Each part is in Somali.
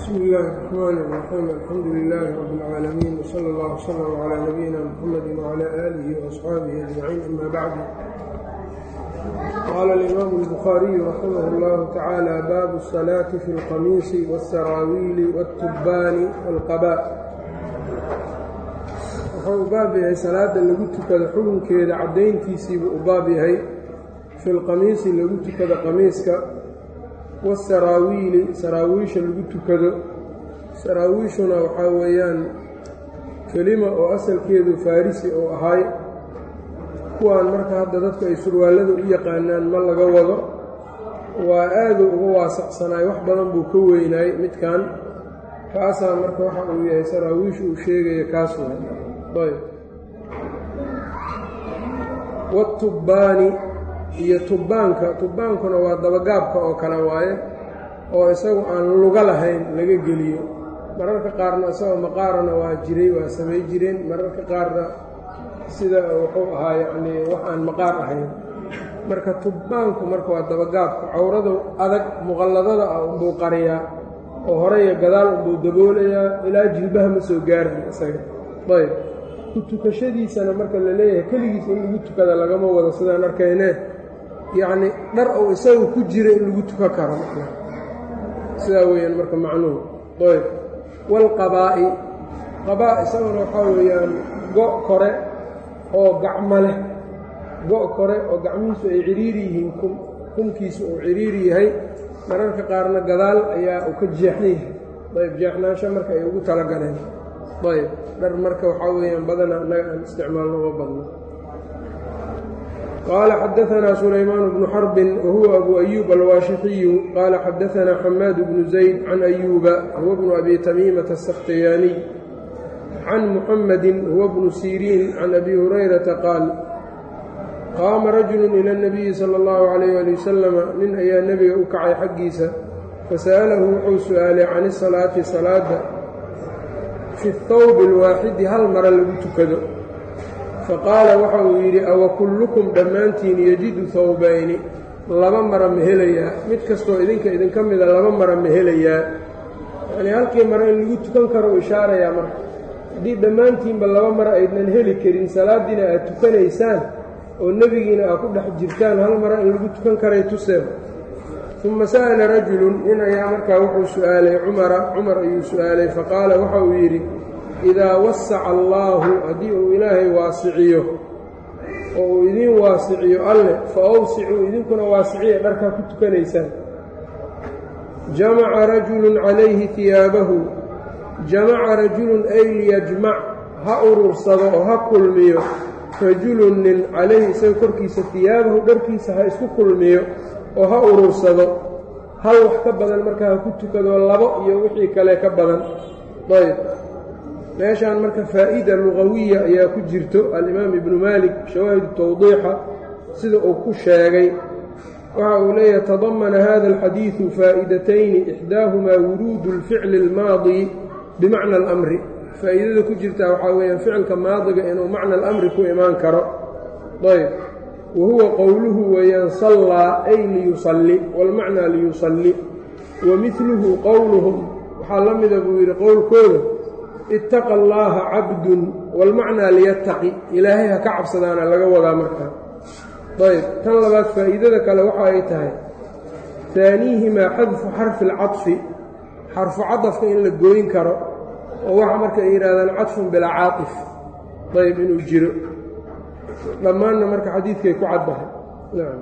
bsmi illaahi الرaxmaan الraxiim alxamdu lilaahi rabi اlcaalamiin wsala اllah wslm calaa nabiyina mxamadi wcalaa aalihi waasxaabihi ajmaciin ama bacdu qaala alimaamu اlbukhaariyu raximah اllahu tacaala baabu الsalaati fi اlqamiisi wاsaraawiili wاtubbaani wاlqabaa wuxuu u baab yahay salaada lagu tukado xukunkeeda caddayntiisiibuu u baab yahay fi lqamiisi lagu tukado qamiiska wasaraawiili saraawiisha lagu tukado saraawiishuna waxaa weeyaan kelima oo asalkeedu farisi oo ahay kuwaan marka hadda dadku ay surwaallada u yaqaanaan ma laga wado waa aaduu uga waasaqsanaay wax badan buu ka weynaay midkan kaasaa marka waxa uu yahay saraawiisha uu sheegaya kaas waay ayb watubbaani iyo tubbaanka tubbaankuna waa dabagaabka oo kale waaye oo isagu aan luga lahayn laga geliyo mararka qaarna isagoo maqaarana waa jiray waa samay jireen mararka qaarna sida wuxuu ahaa yacnii wax aan maqaar ahayn marka tubbaanku marka waa dabagaabka cawradu adag muqalladada ah unbuu qariyaa oo hore iyo gadaal unbuu daboolayaa ilaa jilbaha ma soo gaarayo isaga ayb ku tukashadiisana marka la leeyahay keligiis in lagu tukada lagama wado sidaan arkayne yacni dhar uu isagu ku jira in lagu tukan karo sidaa weeyaan marka macnuhu ayb waalqabaa'i qabaa isaguna waxaa weeyaan go' kore oo gacmo leh go' kore oo gacmihiisu ay ciriiri yihiin kum kumkiisu uu ciriiri yahay mararka qaarna gadaal ayaa uu ka jeexan yahay ayb jeexnaansho marka ay ugu talagaleen ayb dhar marka waxaa weeyaan badana annaga aan isticmaalno uma badno qال xdثna سلyمان بن xرب وهuو أbو أyوب الwاشحiي qال xdثna حmاad بن زيد عن أyوبa هو بن أbي تميمة السkhtياني عن محمد هو بن سيrين عن أbي هريرةa qاaل qاama رaجuل إلى النبي slى الlه عليه لي وسلم nin ayaa nebiga u kacay xaggiisa faسألhu wuxuu su'aalay can الصلاaةi salaada fi الthوب الwaaxidi hal mara lagu tukado faqaala waxa uu yidhi awa kullukum dhammaantiin yejidu hawbayni laba mara ma helayaa mid kastoo idinka idinka mida laba mara ma helayaa yacnii halkii mara in lagu tukan karo u ishaarayaa marka haddii dhammaantiinba laba mara aydnan heli karin salaaddiina aad tukanaysaan oo nebigiina aad ku dhex jirtaan hal mara in lagu tukan karay tuseen uma sa'ala rajulun nin ayaa markaa wuxuu su'aalay cumara cumar ayuu su'aalay faqaala waxa uu yidhi idaa wasaca allaahu haddii uu ilaahay waasiciyo oo uu idiin waasiciyo alleh fa awsicuu idinkuna waasiciya dharkaa ku tukanaysaan jamaca rajulun calayhi hiyaabahu jamaca rajulun ay liyajmac ha urursado oo ha kulmiyo rajulun nin calayhi isaga korkiisa hiyaabahu dharkiisa ha isku kulmiyo oo ha urursado hal wax ka badan markaa ha ku tukado labo iyo wixii kale ka badan ayb meeshaan marka faa'ida lugawiya ayaa ku jirto alimaam ibnu maalik shawaahidu tawdiixa sida uu ku sheegay waxa uu leeyahay tadamana hada alxadiidu faa'idatayni ixdaahumaa wuruudu اlficli اlmaadi bimacna alamri faa'iidada ku jirtaa waxaa weeyaan ficilka maadiga inuu macna alamri ku imaan karo ayb wa huwa qowluhu weeyaan sallaa ay liyusalli wاlmacnaa liyusalli wa midluhu qowluhum waxaa la mida buu yidhi qowlkooda ittaqa allaaha cabdun waalmacnaa liyattaqi ilaahay ha ka cabsadaana laga wadaa markaa ayb tan labaad faa'iidada kale waxa ay tahay taaniihimaa xadfu xarfi alcadfi xarfu cadafka in la gooyin karo oo waxa marka ay yidhahdaan cadfun bilaa caatif ayb inuu jiro dhammaanna marka xadiidkay ku caddahay nacam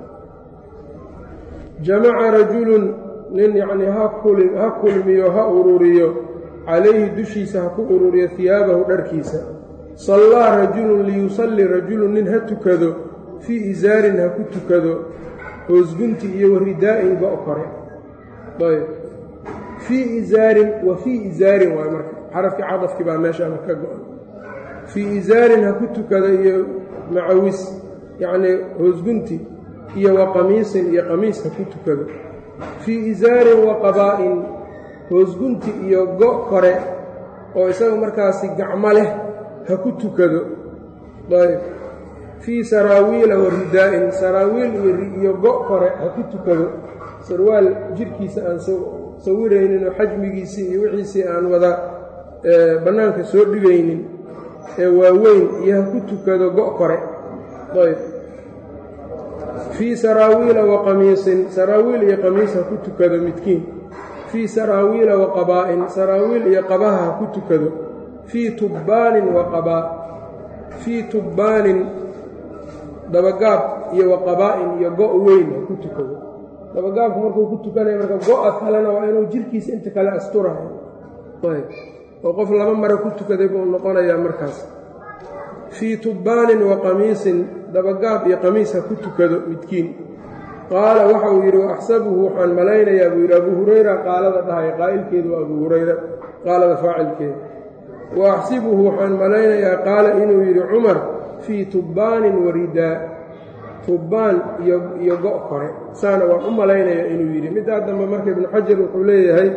jamaca rajulun nin yacnii ha kulmiyo ha ururiyo calayhi dushiisa ha ku ururiyo hiyaabahu dharkiisa sallaa rajulun liyusalli rajulun nin ha tukado fii isaarin ha ku tukado hoosgunti iyo waridaa'in go' kore ayb fii isaarin wa fii isaarin waay marka xarafkii cadafkii baa meeshaana ka go-an fii isaarin ha ku tukado iyo macawis yacnii hoosgunti iyo wa qamiisin iyo qamiis ha ku tukado fii isaarin wa qabaa'in hoosgunti iyo go' kore oo isaga markaasi gacmo leh ha ku tukado ayb fii saraawiila wa ridaa'in saraawiil iyo go' kore ha ku tukado sarwaal jidhkiisa aan sawiraynin oo xajmigiisii iyo wixiisii aan wada bannaanka soo dhigaynin ee waaweyn iyo ha ku tukado go' kore ayb fii saraawiila wa qamiisin saraawiil iyo qamiis ha ku tukado midkiin fii saraawiila wa qabaa'in saraawiil iyo qabaha ha ku tukado fii tubbaanin wa qabaa fii tubbaanin dabagaab iyo wa qabaa'in iyo go' weyn ha ku tukado dabagaabku markuu ku tukanaya marka go-a kalena waa inuu jirkiisa inta kale asturayo ayb oo qof laba mare ku tukaday buu noqonayaa markaas fii tubbaanin wa qamiisin dabagaab iyo qamiis ha ku tukado midkiin qaala waxa uu yidhi waaxsabuhu waxaan malaynayaa buu yidhi abuu hurayra qaalada dhahaya qaa'ilkeedu waa abuu hurayra qaalada faacilkeeda wa axsibuhu waxaan malaynayaa qaala inuu yidhi cumar fii tubbaanin wa ridaa tubbaan iyo go' kore saana waan u malaynayaa inuu yidhi middaa dambe marka ibnu xajar wuxuu leeyahay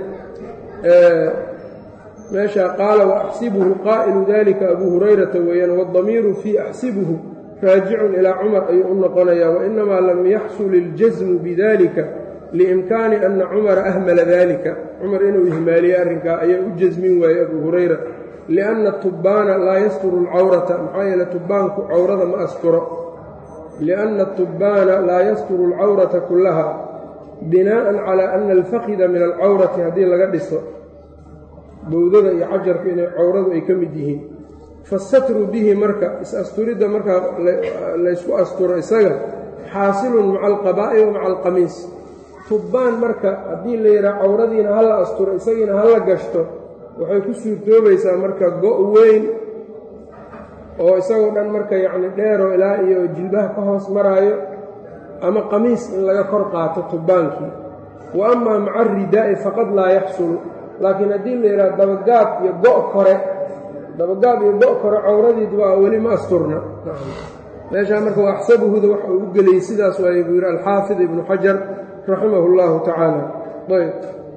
meeshaa qaala waaxsibuhu qaa'ilu dalika abuu hurayrata weeyaan waاdamiiru fii axsibuhu raajicun ilaa cumar ayuu u noqonayaa wainamaa lam yaxsul iljasmu bidalika liimkaani ana cumara ahmala dalika cumar inuu ihmaaliye arrinkaa ayaa u jasmin waayey abuu hurayra lianna tubbaana laa yasturu alcawrata maxaa yeele tubbaanku cawrada ma asturo lianna tubbaana laa yasturu alcawrata kullaha binaa'an calaa ana alfakida min alcawrati haddii laga dhiso bowdada iyo cajarku inay cawradu ay ka mid yihiin fasatru bihi marka is-asturidda markaa laysku asturo isaga xaasilun maca alqabaa'i wa maca alqamiis tubbaan marka haddii la yidhaha cawradiina ha la asturo isagiina ha la gashto waxay ku suurtoobaysaa marka go' weyn oo isagoo dhan marka yacni dheeroo ilaa iyo jilbaha ka hoos maraayo ama qamiis in laga kor qaato tubbaankii wa amaa maca aridaa'i faqad laa yaxsulu laakiin haddii la yidhaha dabagaab iyo go' kore dabagaab iyo go' kore cawradiid waa weli ma asturna meeshaa marka waa axsabuhuda waxa uu u geliyey sidaas waay buu yidhi alxaafid ibnu xajar raximah اllahu tacaala ayb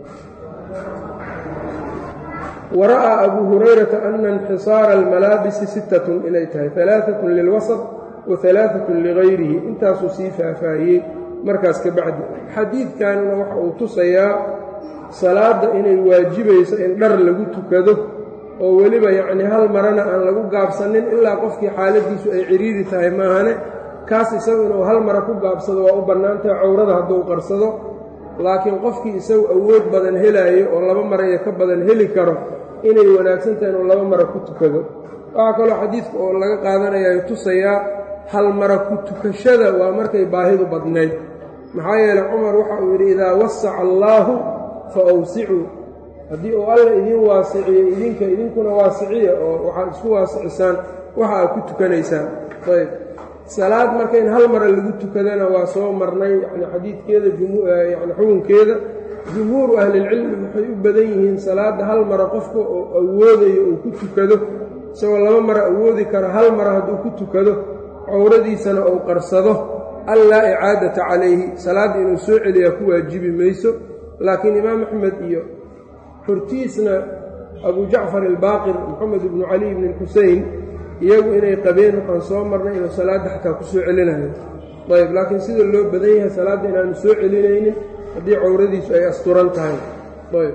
wara'aa abuu hurayrata ana inxisaara almalaabisi sittatun inay tahay alaaatun lilwasط wa alaaatun ligayrihi intaasuu sii faahfaahiyey markaas ka bacdi xadiidkanna waxa uu tusayaa salaadda inay waajibayso in dhar lagu tukado oo weliba yacnii hal marana aan lagu gaabsanin ilaa qofkii xaaladiisu ay cidhiiri tahay maahane kaas isagu inuu hal mara ku gaabsado waa u bannaantahay cawrada hadduu qarsado laakiin qofkii isagu awood badan helaayo oo laba mara iyo ka badan heli karo inay wanaagsan tahay inuu laba mara ku tukado waxaa kaloo xadiidka oo laga qaadanayaa tusayaa hal mara ku tukashada waa markay baahidu badnayd maxaa yeeley cumar waxa uu yidhi idaa wasaca allaahu fa awsicuu haddii uu alla idiin waasiciyo idinka idinkuna waasiciya oo waxaad isku waasicisaan waxa aad ku tukanaysaan ayb salaad marka in hal mara lagu tukadana waa soo marnay yani xadiidkeeda yani xukunkeeda jumhuuru ahlilcilmi waxay u badan yihiin salaadda hal mara qofka oo awoodayo uu ku tukado isagoo laba mara awoodi kara hal mara hadduu ku tukado cawradiisana uu qarsado allaa icaadata calayhi salaadda inuu soo celiyaa ku waajibi mayso laakiin imaam axmed iyo hortiisna abu jacfar albaaqir moxamed ibnu cali ibni xusein iyagu inay qabeen waxaan soo marnay inuu salaadda xataa ku soo celinayo ayb laakiin sida loo badan yahay salaadda inaanu soo celinaynin haddii cawradiisu ay asturan tahay ayb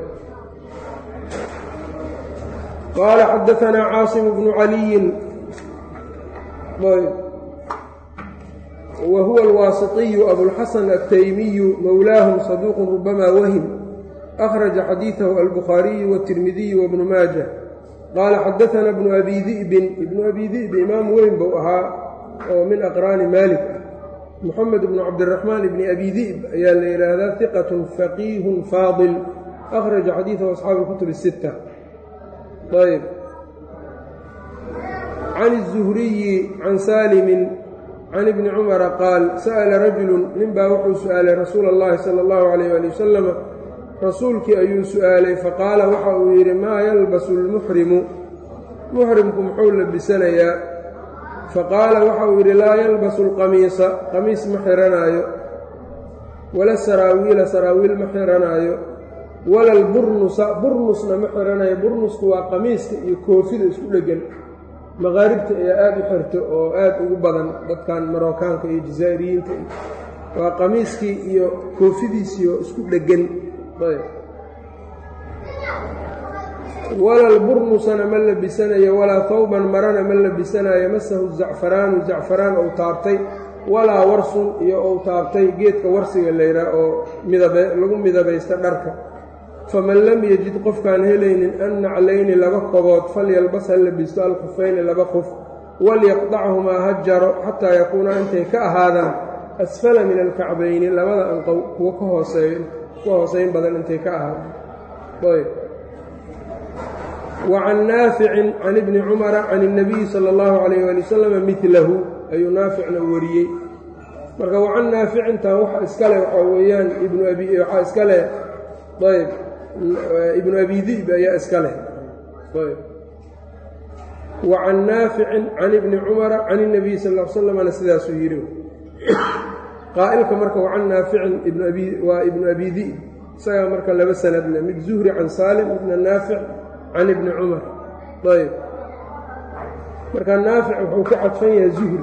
qaala xadaanaa caasim bnu caliyin ayb wa huwa alwaasitiyu abulxasan altaymiyu mowlaahum saduuqun rubamaa wahim akhraja xadiidahu albukhaariyu wاtirmidiyu wabnu maaja qaala xadaana bnu abi di'bin ibnu abi di'bi imaam weyn buu ahaa oo min aqraani maalik ah moxamed bnu cabdiraxmaan ibni abi di'b ayaa la yidhaahdaa hiqatun faqiihun faadil akhraja xadiidahu asxaabu اlkutub الsitta ayb can الzuhriyi can saalimin can ibni cumara qaal sa'ala rajulu ninbaa wuxuu su'aalay rasuula اllahi sala اllahu alayh ali wasalama rasuulkii ayuu su'aalay faqaala waxa uu yidhi maa yalbasu lmuxrimu muxrimku muxuu labisanayaa faqaala waxa uu yidhi laa yalbasu alqamiisa qamiis ma xiranaayo wala saraawiila saraawiil ma xiranaayo wala alburnusa burnusna ma xiranayo burnusku waa qamiiska iyo koofida isku dheggan maqaaribta ayaa aada u xirto oo aada ugu badan dadkan marookaanka iyo jazaa'iriyiinta waa qamiiskii iyo koofidiisiioo isku dheggan wala lburnusana ma labisanayo walaa tawban marana ma labisanayo masahu zacfaraanu zacfaraan ou taabtay walaa warsun iyo ou taabtay geedka warsiga layraa oo lagu midabaysta dharka faman lam yajid qofkaan helaynin an naclayni laba kobood falyalbas ha labisto alkhufayni laba qof walyaqdachumaa ha jaro xataa yakuunaa intay ka ahaadaan asfala min alkacbayni labada anqow kuwa ka hooseeyo kuwa hooseyn badan intay ka ahaadaan ayb wa can naaficin can ibni cumara can اnabiyi sala اllahu calayh ali wasalam midlahu ayuu naaficna wariyey marka wa can naaficintan waxa iska leh waxaa weeyaan ibnu abi waxaa iska leh ayb ibnu abi di'b ayaa iska leh ayb wa can naaficin can ibni cumara can اnabiyi sal l slamna sidaasuu yidhi qaa'ilka marka wa can naaficin waa ibnu abi di'b isagaa marka laba sanadle mid zuhri can saalim ibna naafic can ibni cumar ayb marka naafic wuxuu ka cadfan yahay zuhri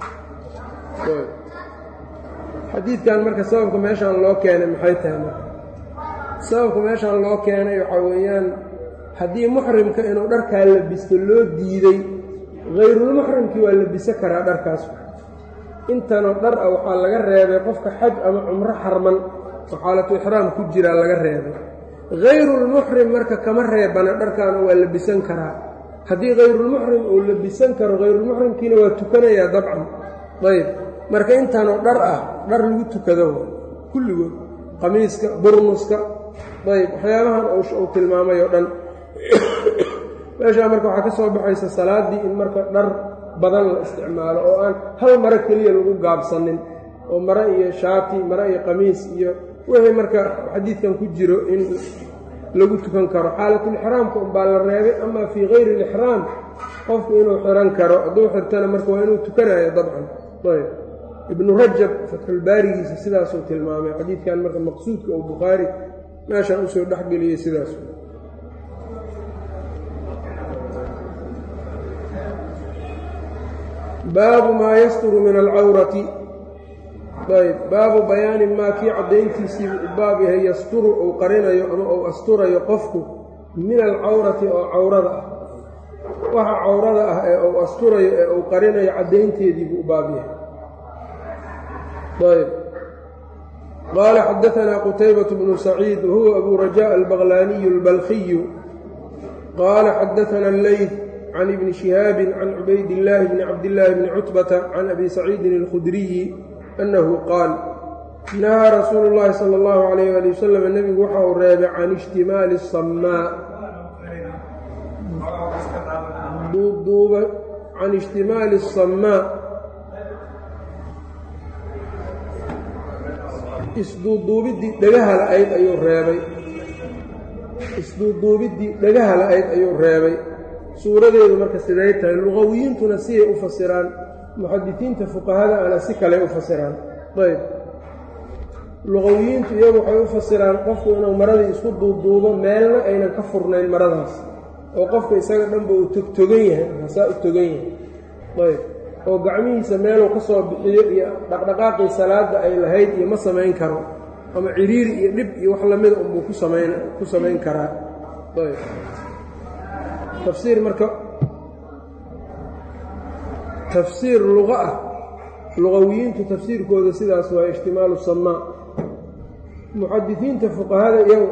xadiidkan marka sababka meeshaan loo keenay maxay tahay marka sababka meeshaan loo keenay waxaa weeyaan haddii muxrimka inuu dharkaa labisto loo diiday hayrulmuxrimkii waa labiso karaa dharkaas intanoo dhar ah waxaa laga reebay qofka xaj ama cumro xarman oo xaalatu ixraam ku jiraa laga reebay hayrulmuxrim marka kama reebana dharkaana waa labisan karaa haddii hayrulmuxrim uu labisan karo hayrulmuxrimkiina waa tukanayaa dabcan ayb marka intanoo dhar ah dhar lagu tukado kulligood qamiiska burnuska ayb waxyaabahan uu tilmaamay oo dhan meeshaa marka waxaa ka soo baxaysa salaaddii in marka dhar badan la isticmaalo oo aan hal maro keliya lagu gaabsanin oo maro iyo shaati maro iyo qamiis iyo wixii marka xadiidkan ku jiro in lagu tukan karo xaalatulixraamka unbaa la reebay ama fii hayri ilixraam qofku inuu xiran karo hadduu xirtana marka waa inuu tukanayo dabcan ayb ibnu rajab fatxulbaarigiisa sidaasuu tilmaamay xadiidkan marka maqsuudka oo bukhaari meeshaan usoo dhexgeliyey sidaas baabu maa yasturu min alcawrati ayb baabu bayaani maa kii caddayntiisii u baab yahay yasturu uu qarinayo ama uu asturayo qofku min alcawrati oo cawrada ah waxa cawrada ah ee uu asturayo ee uu qarinayo caddaynteedii buu u baab yahay ayb qaala xadaanaa qutaybaة bnu saciid wahuwa abu rajaء albaqlaaniyu اlbalkiyu qaala xadaana اleyth can ibni shihaabi can cubayd illaahi bni cabdillaahi bni cutbata can abi saciidin اlkhudriyi annahu qaal nahaa rasuulu llaahi sala allahu calayh ali wasalam nebigu waxa uu reebay can ishtimaali asammaa duuduuba can ishtimaali asammaa isduuduubiddii dhagaha la-ayd ayuu reebay isduuduubiddii dhagaha la-ayd ayuu reebay suuradeedu marka siday tahay luqawiyiintuna siday u fasiraan muxadisiinta fuqahada ana si kale u fasiraan ayb luqawiyiintu iyagu waxay u fasiraan qofku inuu maradii isku duuduubo meelna aynan ka furnayn maradaas oo qofka isaga dhanba uu togtogan yahay hasaa u togan yahay ayb oo gacmihiisa meeluu ka soo bixiyo iyo dhaqdhaqaaqii salaadda ay lahayd iyo ma samayn karo ama ciriiri iyo dhib iyo wax lamida unbuu ku samayn ku samayn karaa ayb tafsiir marka tafsiir luqa ah luqawiyiintu tafsiirkooda sidaas waa ijtimaalu samaa muxadisiinta fuqahada iyagu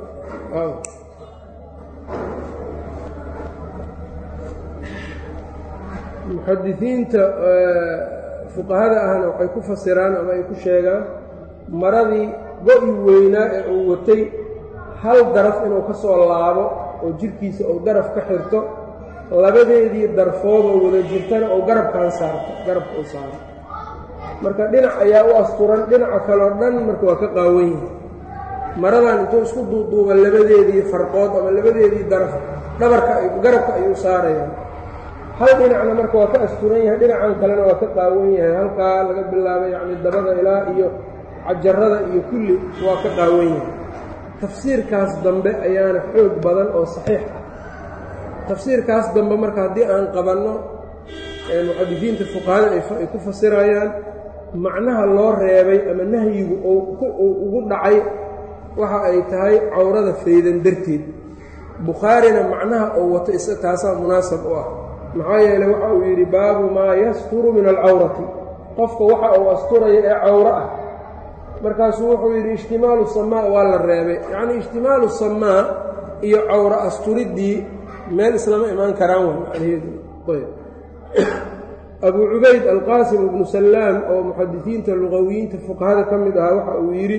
muxadisiinta fuqahada ahna waxay ku fasiraan ama ay ku sheegaan maradii go-i weynaa ee uu watay hal daraf inuu ka soo laabo oo jirkiisa uu daraf ka xirto labadeedii darfoodoo wada jirtana uu garabkan saarto garabka uu saaro marka dhinac ayaa u asturan dhinaca kaleo dhan marka waa ka qaawan yahay maradan intuu isku duuduuba labadeedii farqood ama labadeedii daraf dhabarka garabka ayuu saarayaan hal dhinacna marka waa ka asturan yahay dhinacan kalena waa ka qaawan yahay halkaa laga bilaabay yacni dabada ilaa iyo cajarada iyo kulli waa ka qaawan yahay tafsiirkaas dambe ayaana xoog badan oo saxiix ah tafsiirkaas dambe marka haddii aan qabanno muxadisiinta fuqahada ay ku fasirayaan macnaha loo reebay ama nahyigu uu ugu dhacay waxa ay tahay cawrada faydan darteed bukhaarina macnaha oo wato is taasaa munaasab u ah maxaa yeeley waxa uu yidhi baabu maa yasturu min alcawrati qofka waxa uu asturaya ee cawro ah markaasuu wuxuu yidhi ijtimaalu samaa waa la reebay yacnii ijtimaalu samaa iyo cawro asturiddii meel islama imaan karaan way macnaheedu ayb abuu cubayd alqaasim ibnu sallaam oo muxadisiinta luqawiyiinta fuqahada ka mid ahaa waxa uu yidhi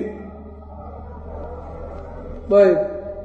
ayb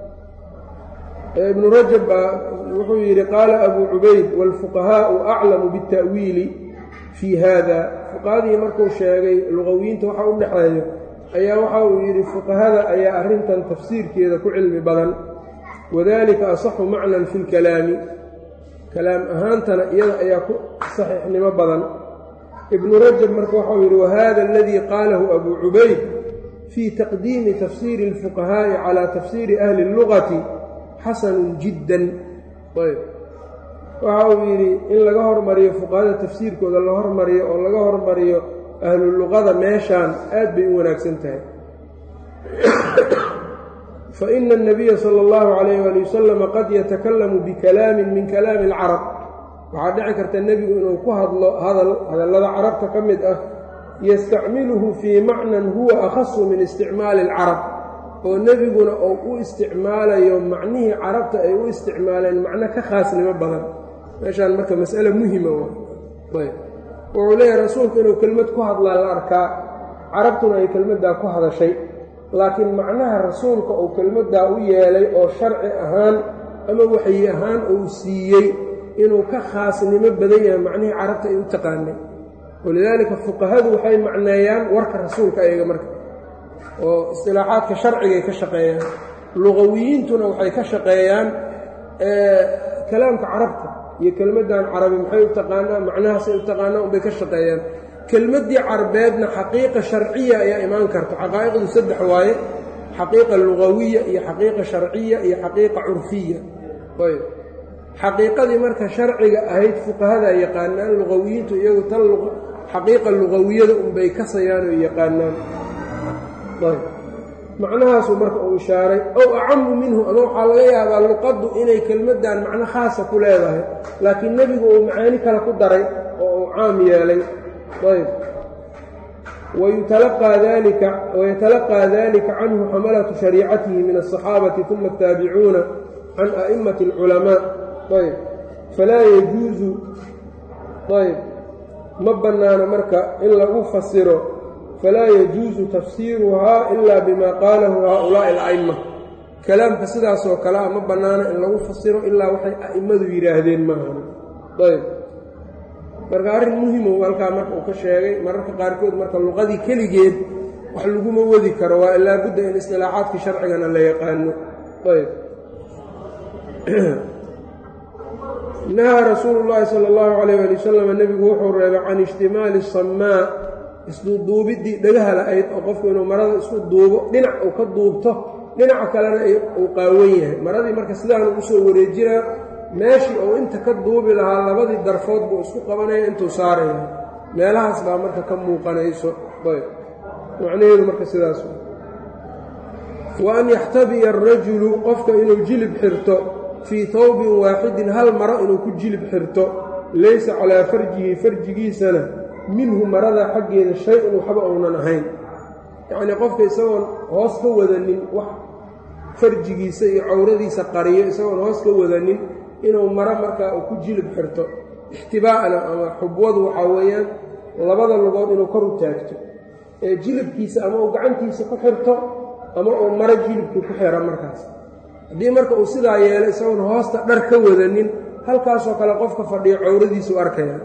ibnu rajab baa wuxuu yidhi qaala abuu cubayd wاlfuqahaau aclamu biاta'wiili fii hada fuqahadii markuu sheegay luqawiyiinta waxa u dhexeeyo ayaa waxa uu yidhi fuqahada ayaa arrintan tafsiirkeeda ku cilmi badan wadalika asaxu macnan fi اlkalaami kalaam ahaantana iyada ayaa ku saxiixnimo badan ibnu rajab marka waxau yidhi wahada aladii qaalahu abuu cubayd fii taqdiimi tafsiiri اlfuqahaa'i calaa tafsiiri ahli اllugati xasanun jiddan ayb waxa uu yidhi in laga hormariyo fuqahada tafsiirkooda la hormariyo oo laga hormariyo ahlu luqada meeshaan aad bay u wanaagsan tahay faina الnabiya salى اllahu calayh ali wasalam qad yatakalamu bikalaamin min kalaami اlcarab waxaa dhici karta nebigu inuu ku hadlo hadal hadallada carabta ka mid ah yastacmiluhu fii macnan huwa akhasu min isticmaali اlcarab oo nebiguna uu u isticmaalayo macnihii carabta ay u isticmaaleen macno ka khaasnimo badan meeshaan marka mas'ale muhima ayb wuxuu leeyahay rasuulku inuu kelmad ku hadlaa la arkaa carabtuna ay kelmaddaa ku hadashay laakiin macnaha rasuulka uu kelmaddaa u yeelay oo sharci ahaan ama waxyi ahaan uu siiyey inuu ka khaasnimo badan yahay macnihii carabta ay u taqaanay walidaalika fuqahadu waxay macneeyaan warka rasuulka ayaga marka oo istilaaxaadka sharcigay ka shaqeeyaan luqawiyiintuna waxay ka shaqeeyaan kalaamka carabta iyo kelmaddan carabi maxay u taqaanaa macnahaasay u taqaanaa unbay ka shaqeeyaan kelmaddii carbeedna xaqiiqa sharciya ayaa imaan karta xaqaa'iqdu saddex waaye xaqiiqa lugawiya iyo xaqiiqa sharciya iyo xaqiiqa curfiya ayb xaqiiqadii marka sharciga ahayd fuqahadaa yaqaanaan lugawiyiintu iyagu tan xaqiiqa lugawiyada unbay kasayaan oo yaqaanaan ayb macnahaasuu marka uu ishaaray ow acamu minhu ama waxaa laga yaabaa luqaddu inay kelmaddan macno khaasa ku leedahay laakiin nebigu uu macaani kale ku daray oo uu caam yeelay ayb wayatalaqaa dalika canhu xamalatu shariicatihi min aلصaxaabati uma ataabicuuna can a'immati اlculamaa ayb falaa yajuusu ayb ma bannaano marka in lagu fasiro falaa yajuusu tafsiiruhaa ila bima qaalahu haaulaa'i ala'imma kalaamka sidaasoo kale a ma bannaano in lagu fasiro ilaa waxay a'immadu yidhaahdeen maahan ayb marka arrin muhimo halkaa marka uu ka sheegay mararka qaarkood marka luqadii keligeed wax laguma wadi karo waa ilaa budda in istilaaxaadkii sharcigana la yaqaano ayb nahaa rasuulu llaahi sala allahu calayh ali wasalam nebigu wuxuu reebay can ijtimaali samaa isduuduubiddii dhagaha la-ayd oo qofku inuu marada isku duubo dhinac uu ka duubto dhinaca kalena uu qaawan yahay maradii marka sidaan ugu soo wareejinaa meeshii uu inta ka duubi lahaa labadii darfood buu isku qabanaya intuu saaraya meelahaas baa marka ka muuqanayso ayb macnaheedu marka sidaas wa an yaxtabiya arajulu qofka inuu jilib xirto fii tawbin waaxidin hal maro inuu ku jilib xirto laysa calaa farjihi farjigiisana minhu marada xaggeeda shay-un waxba uunan ahayn yacnii qofka isagoon hoos ka wadanin wax farjigiisa iyo cawradiisa qariyo isagoon hoos ka wadanin inuu maro markaa uu ku jilib xirto ixtibaa'na ama xubwadu waxaa weeyaan labada lugood inuu kor u taagto ee jilibkiisa ama uu gacantiisa ku xirto ama uu maro jilibkii ku xira markaas haddii marka uu sidaa yeelo isagoon hoosta dhar ka wadanin halkaasoo kale qofka fadhiyo cawradiisu arkaya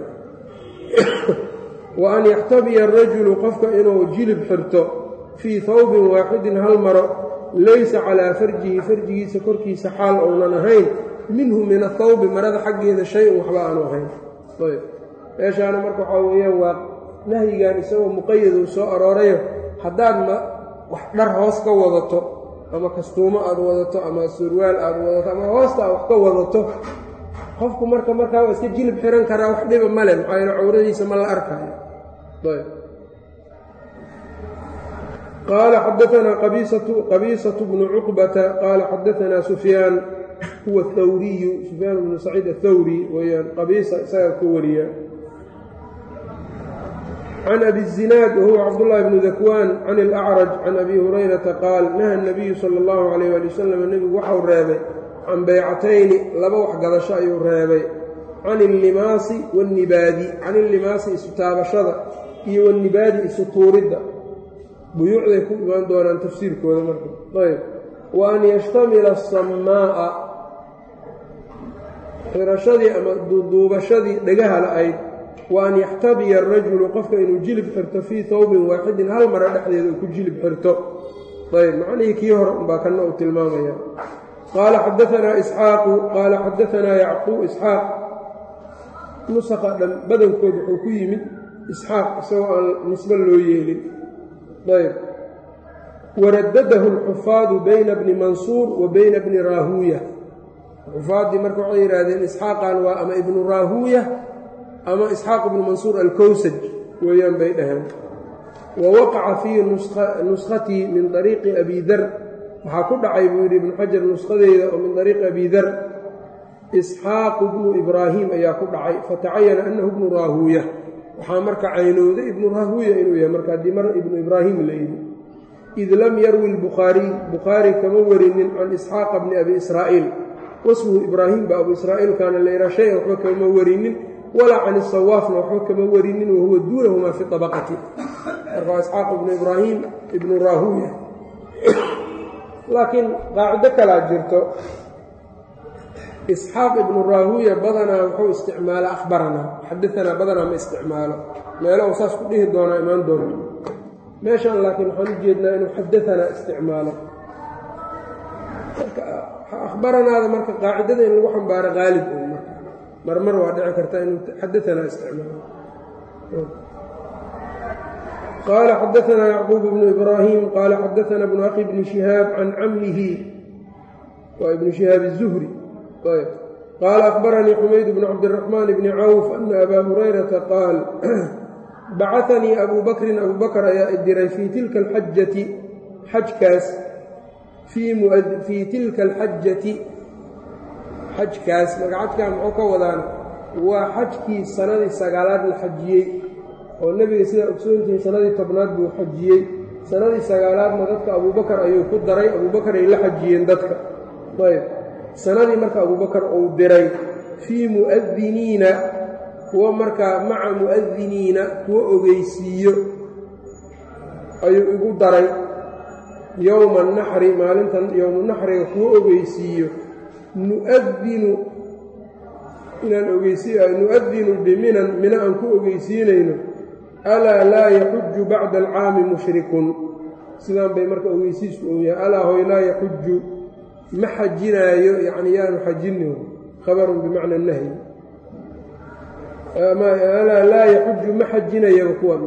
wa an yaxtabiya arajulu qofka inuu jilib xirto fii hawbin waaxidin hal maro laysa calaa farjihi farjigiisa korkiisa xaal ounan ahayn minhu min athawbi marada xaggeeda shay-un waxba aanu ahayn ayb meeshaana marka waxaa weeyaan waa nahyigan isagoo muqayaduu soo aroorayo haddaad ma wax dhar hoos ka wadato ama kastuumo aad wadato ama surwaal aad wadato ama hoosta aad wax ka wadato qofku marka markaa waa iska jilib xiran karaa wax dhiba male maxaa yeele cawradiisa ma la arkaayo ayb qaala xadaanaa qabiisatu bnu cuqbata qaala xadaanaa sufyaan huwa athawriyu sufyaan bnu saciid athawri weyaan qabiisa isagaa ka wariya can abi الzinaad wahuwa cabdullahi bnu dakwaan can اlأcraj can abi hurayrata qaal naha الnabiyu salى اllahu alayh ali wasalam nebigu waxau reebay can beycatayni laba waxgadasho ayuu reebay can illimaasi waannibaadi can illimaasi isu taabashada iyo wannibaadi isu tuuridda buyuucday ku imaan doonaan tafsiirkooda marka ayb wa an yashtamila asamaa'a xirashadii ama duuduubashadii dhagaha la-ayd wa an yaxtabiya arajulu qofka inuu jilib xirto fii tawbin waaxidin hal mara dhexdeeda uu ku jilib xirto ayb macnihii kii hore unbaa kanna uu tilmaamaya qaala xadaanaa isxaaqu qaala xadaanaa yacquub isxaaq nusaqa dhan badankood wuxuu ku yimid isxaaq isagoo aan nisbo loo yeelin ayb waradadahu alxufaadu bayna bni mansuur wa bayna bni raahuuya xufaaddii marka waxay yidhaahdeen isxaaqan waa ama ibnu raahuuya ama isxaaq ibnu mansuur alkowsaj weeyaan bay dhaheen wa waqaca fii nuskhatii min ariiqi abi dar waxaa ku dhacay buu yidhi ibnu xajar nuskhadeyda oo min ariiqi abi dar isxaaqu bnu ibraahim ayaa ku dhacay fatacayana annahu bnu raahuuya waxaa marka caynowday ibnu raahuuya inuu yahay marka haddii mar ibnu ibraahim la yidhi id lam yarwi lbukhaariy bukhaari kama warinin can isxaaqa bni abi israa'iil wasmuhu ibraahim ba abu israa'iilkaana layidhaha shay-an waxba kama warinin walaa can isawaafna waxba kama warinin wahuwa duunahumaa fi abaqati marka waa isxaaq ibnu ibraahim ibnu raahuuya laakiin qaacido kalaa jirto isxaaq ibnu raahuuya badanaa wuxuu isticmaala akhbaranaa xadaanaa badanaa ma isticmaalo meelo uu saas ku dhihi doonaa imaan doonto meeshan laakiin waxaan u jeednaa inuu xadaanaa isticmaalo akhbaranaada marka qaacidada in lagu xambaaro qaalib marmar waa dhici karta inuu xadaanaa isticmaalo qaala xadaanaa yacquub bnu ibraahim qaala xadaanaa bnu akhi bni shihaab can camlihi waa ibnu shihaab الzuhri qaala akhbaranii xumayd bnu cabdiraxmaan bni cawf ana abaa hurayrata qaal bacanii abuu bakrin abuu bakr ayaa idiray fii tilka alxajati xajkaas fii tilka alxajati xajkaas magacadkaa muxuu ka wadaan waa xajkii sanadii sagaalaad la xajiyey oo nebiga sidaa ogsoontihiin sanadii tobnaad buu xajiyey sanadii sagaalaadna dadka abuubakar ayuu ku daray abuubakar ay la xajiyeen dadka ayb sanadii marka abuubakar uu diray fii mu'adiniina kuwa markaa maca mu'adiniina kuwa ogeysiiyo ayuu igu daray yowma naxri maalintan yowmunaxriga kuwa ogeysiiyo nu'adinu inaan ogeysiiy nu'adinu biminan mina aan ku ogeysiinayno alaa laa yaxuju bacda alcaami mushrikun sidaan bay marka ogeysiisku ou yahay alaa hoy laa yaxuju ma xajinaayo yacni yaanu xajinin khabarun bimacna nahyi alaa laa yaxuju ma xajinayaba kuwan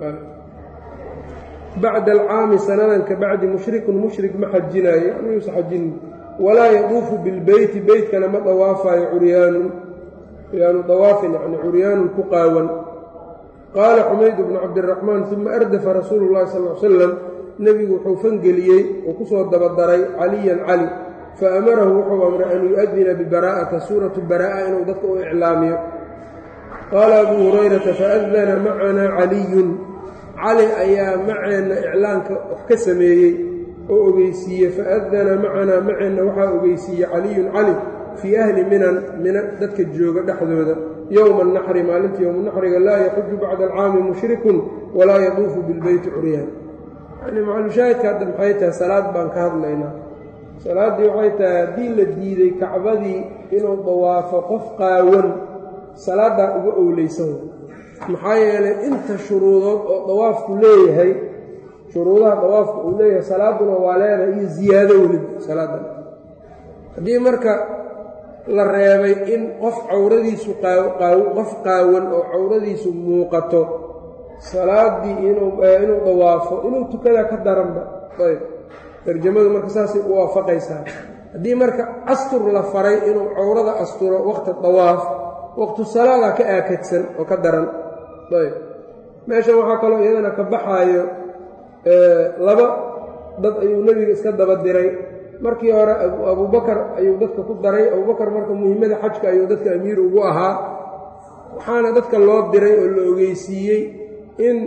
bacda alcaami sanadan ka bacdi mushrikun mushrik ma xajinaayo yani yuusa xajinin walaa yaduufu bilbeyti beytkana ma dawaafayo curyaanun yaanu dawaafin yani curyaanun ku qaawan qaala xumayd bnu cabdiraxmaan uma ardafa rasuulu llahi sal l salam nebigu wuxuu fangeliyey oo ku soo dabadaray caliyan cali fa amarahu wuxuu amray an yu-adina bibaraa'ata suuratu baraa'a inuu dadka u iclaamiyo qaala abuu hurayrata faadana macanaa caliyun cali ayaa maceenna iclaanka wax ka sameeyey oo ogeysiiye faadana macanaa maceenna waxaa ogeysiiyey caliyun cali fii ahli minan mina dadka jooga dhexdooda yowma annaxri maalinta yowmanaxriga laa yaxuju bacda alcaami mushrikun walaa yaduufu bilbeyti curyaan yani macalushaahidka hadda maxay tahay salaad baan ka hadlaynaa salaaddii waxay tahay haddii la diiday kacbadii inuu dawaafo qof qaawan salaaddaa uga owleysan maxaa yeelay inta shuruudood oo dawaafku leeyahay shuruudaha dawaafku uu leeyahay salaaduna waa leedahay iyo ziyaado weliba salaaddan haddii marka la reebay in qof cawradiisu qof qaawan oo cawradiisu muuqato salaaddii inuu dawaafo inuu tukadaa ka daranba ayb tarjamadu marka saasay u waafaqaysaa haddii marka astur la faray inuu cawrada asturo waqti dawaaf waqtu salaadaa ka aakadsan oo ka daran ayb meeshan waxaa kaloo iyadana ka baxaayo laba dad ayuu nebiga iska daba diray markii hore abubakar ayuu dadka ku daray abubakar marka muhimmada xajka ayuu dadka amiir ugu ahaa waxaana dadka loo diray oo la ogeysiiyey in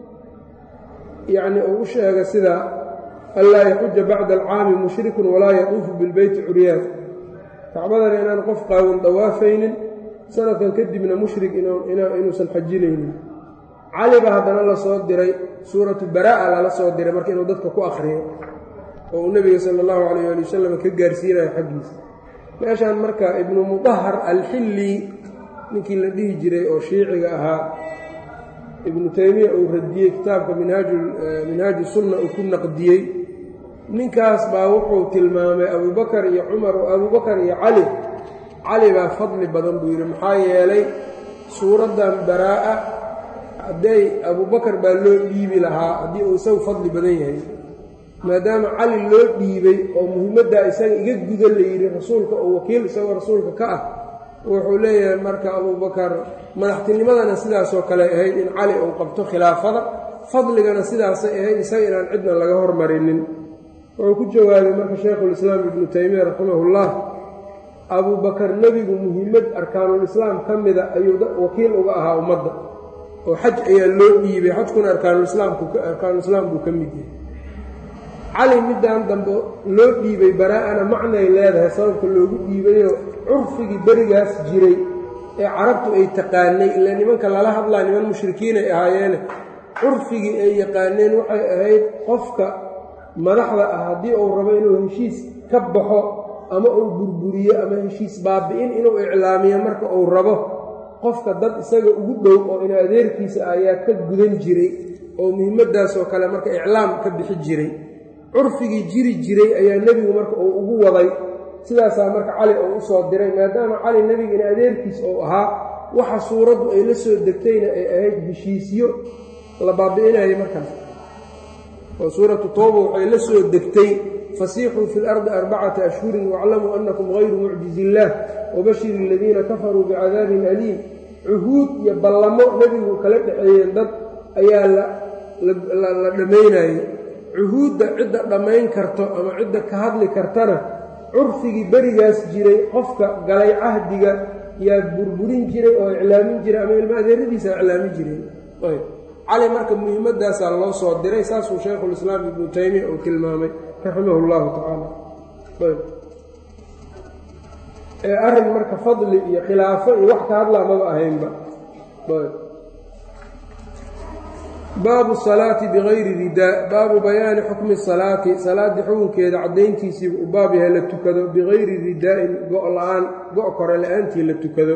yacni uu u sheega sida anlaa yaxuja bacda alcaami mushrikun walaa yaduufu bilbeyti curyaan kacbadana inaan qof qaawan dawaafaynin sanadkan kadibna mushrik inuusan xajinaynin cali ba haddana la soo diray suuratu baraa'a lala soo diray marka inuu dadka ku akhriyo oo uu nebiga sala allahu calayh ali wasalam ka gaarsiinayo xaggiisa meeshaan marka ibnu mudahar alxilli ninkii la dhihi jiray oo shiiciga ahaa ibnu taymiya uu radiyey kitaabka minhaaju sunna uu ku naqdiyey ninkaas baa wuxuu tilmaamay abubakar iyo cumar oo abubakar iyo cali cali baa fadli badan buu yidhi maxaa yeelay suuraddan baraa'a hadday abubakar baa loo dhiibi lahaa haddii uu isagu fadli badan yahay maadaama cali loo dhiibay oo muhiimaddaa isaga iga guda la yidhi rasuulka oo wakiil isagoo rasuulka ka ah wuxuu leeyahay marka abubakar madaxtinimadana sidaasoo kale ahayd in cali uu qabto khilaafada fadligana sidaasay ahayd isaga inaan cidna laga hormarinin wuxuu ku jawaabay marka shaykhulislaam ibnu taymiya raximahullah abubakar nebigu muhiimad arkaanulislaam ka mida ayuu wakiil uga ahaa ummadda oo xaj ayaa loo dhiibay xajkuna arkaanulislaam buu ka mid yahay cali middan dambe loo dhiibay baraa-ana macnay leedahay sababka loogu dhiibayoo curfigii berigaas jiray ee carabtu ay taqaanay ilaa nimanka lala hadlaa niman mushrikiinay ahaayeene curfigii ay yaqaaneen waxay ahayd qofka madaxda ah haddii uu rabo inuu heshiis ka baxo ama uu burburiyo ama heshiis baabi'in inuu iclaamiyo marka uu rabo qofka dad isaga ugu dhow oo in adeerkiisa ayaa ka gudan jiray oo muhiimadaasoo kale marka iclaam ka bixi jiray curfigii jiri jiray ayaa nebigu marka uu ugu waday sidaasaa marka cali uu u soo diray maadaama cali nebiga in adeerkiis uu ahaa waxa suuraddu ay la soo degtayna ay ahayd heshiisyo la baabi'inayo markaas oo suuratu tooba waxay la soo degtay fasiixuu fi lardi arbacata ashhurin waaclamuu annakum hayru mucjizi illaah wabashir aladiina kafaruu bicadaabin aliim cuhuud iyo ballamo nebigu kala dhexeeyeen dad ayaa la dhammaynayay cuhuudda cidda dhammayn karto ama cidda ka hadli kartana curfigii berigaas jiray qofka galay cahdiga yaa burburin jiray oo iclaamin jiray ama ilma adeeradiisa iclaamin jiray cali marka muhiimadaasaa loo soo diray saasuu shaykhulislaam ibnu taymiya uu tilmaamay raximah اllahu tacaala ee arrin marka fadli iyo khilaafo iyo wax ka hadlaa maba ahaynba baabu salaati bigayri ridaa baabu bayaani xukmi salaati salaaddii xukunkeeda caddayntiisiiba u baab yahay la tukado bigayri ridaa'in go' la-aan go' kore la-aantii la tukado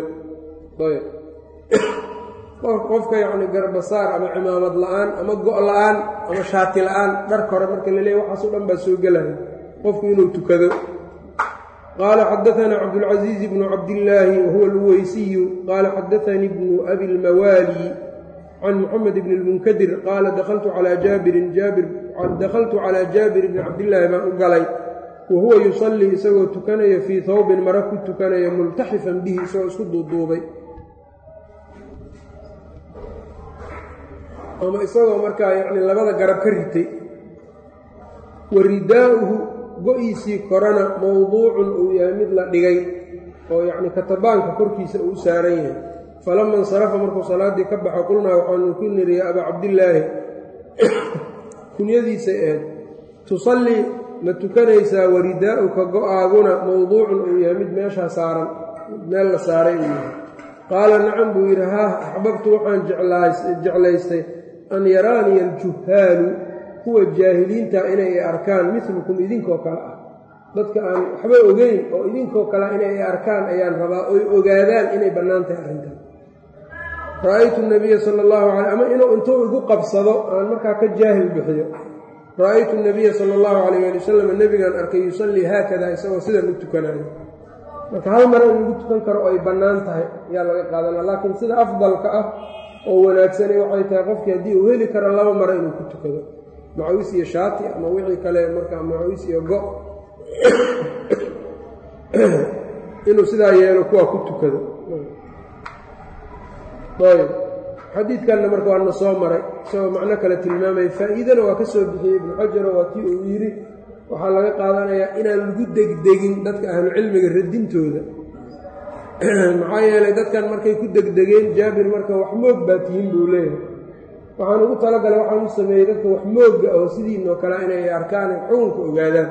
qofka yacni garbasaar ama cimaamad la-aan ama go' la-aan ama shaati la-aan dhar kore marka la leeyahy waxaasoo dhan baa soo gelaya qofku inuu tukado qaala xadaanaa cabdulcasiiz bnu cabdillaahi wahuwa alweysiyu qaala xadaanii bnu abi lmawaali can muxamed bni lmunkadir qaala dakaltu calaa jaabirin jaabir dakhaltu calaa jaabir bni cabdillaahi baan u galay wa huwa yusallii isagoo tukanaya fii hawbin mara ku tukanaya multaxifan bihi isagoo isku duuduubay ama isagoo markaa yacni labada garab ka ritay wa ridaa'uhu go-iisii korana mowduucun uu yahay mid la dhigay oo yacni katabaanka korkiisa uu u saaran yahay falama insarafa markuu salaaddii ka baxo qulnaa waxaanu ku niri ya abaa cabdillaahi kunyadiisay ahayd tusallii ma tukanaysaa wa ridaa'uka go-aaguna mowduucun uu yahay mid meeshaa saaran meel la saaray uu yahay qaala nacam buu yidhi haah axbabtu waxaan jeclaystay an yaraaniya aljuhaalu kuwa jaahiliinta inay arkaan milukum idinkoo kale ah dadka aan waxba ogeyn oo idinkoo kale inay arkaan ayaan rabaa oy ogaadaan inay bannaan tahay arrintan ra'aytu nabiya sala allahu calay ama inuu intuu igu qabsado aan markaa ka jaahil bixiyo ra'aytu nabiya sala allahu calayh ali wasalam nebigaan arkay yusallii haakada isagoo sidan u tukanayo marka hal mar in lagu tukan karo oo ay bannaan tahay ayaa laga qaadana laakiin sida afdalka ah oo wanaagsani waxay tahay qofkii haddii uu heli karo laba maro inuu ku tukado macawis iyo shaati ama wixii kale markaa macawis iyo go inuu sidaa yeelo kuwaa ku tukado ayb xadiidkanna marka waana soo maray isagoo macno kale tilmaamaya faa'iidana waa ka soo bixiyey ibnu xajaro waa tii uu yidhi waxaa laga qaadanayaa inaan lagu degdegin dadka ahlucilmiga radintooda maxaa yeelay dadkan markay ku degdegeen jaabir marka wax moog baa tihiin buu leeyahay waxaan ugu talagalay waxaan u sameeyey dadka wax moogga oo sidiinoo kale inay arkaan xukunka ogaadaan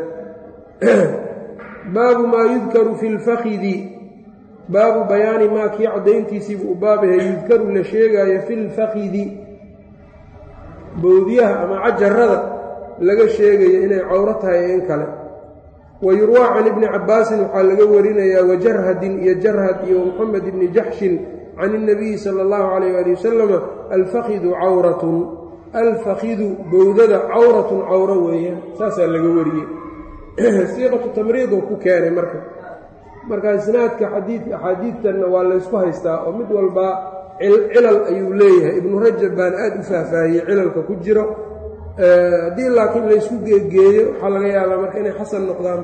baabu maa yudkaru fi lfakidi baabu bayaani maa kii caddayntiisiibuu u baabahay yudkaru la sheegaayo fi lfakidi bowdyaha ama cajarada laga sheegayo inay cawro tahay in kale wa yurwaa can ibni cabbaasin waxaa laga warinayaa wajarhadin iyo jarhad iyo moxamed ibni jaxshin can اnabiyi sala اllahu calayh ali wasalama alfakidu cawratun alfakidu bowdada cawratun cawro weeyaan saasaa laga wariyey siiqatu tamriiduu ku keenay marka marka isnaadka xadiid axaadiidtanna waa laysku haystaa oo mid walbaa cilal ayuu leeyahay ibnu rajab baana aada u faahfaahiyey cilalka ku jiro haddii laakiin laysku geegeeyo waxaa laga yaabaa marka inay xasan noqdaan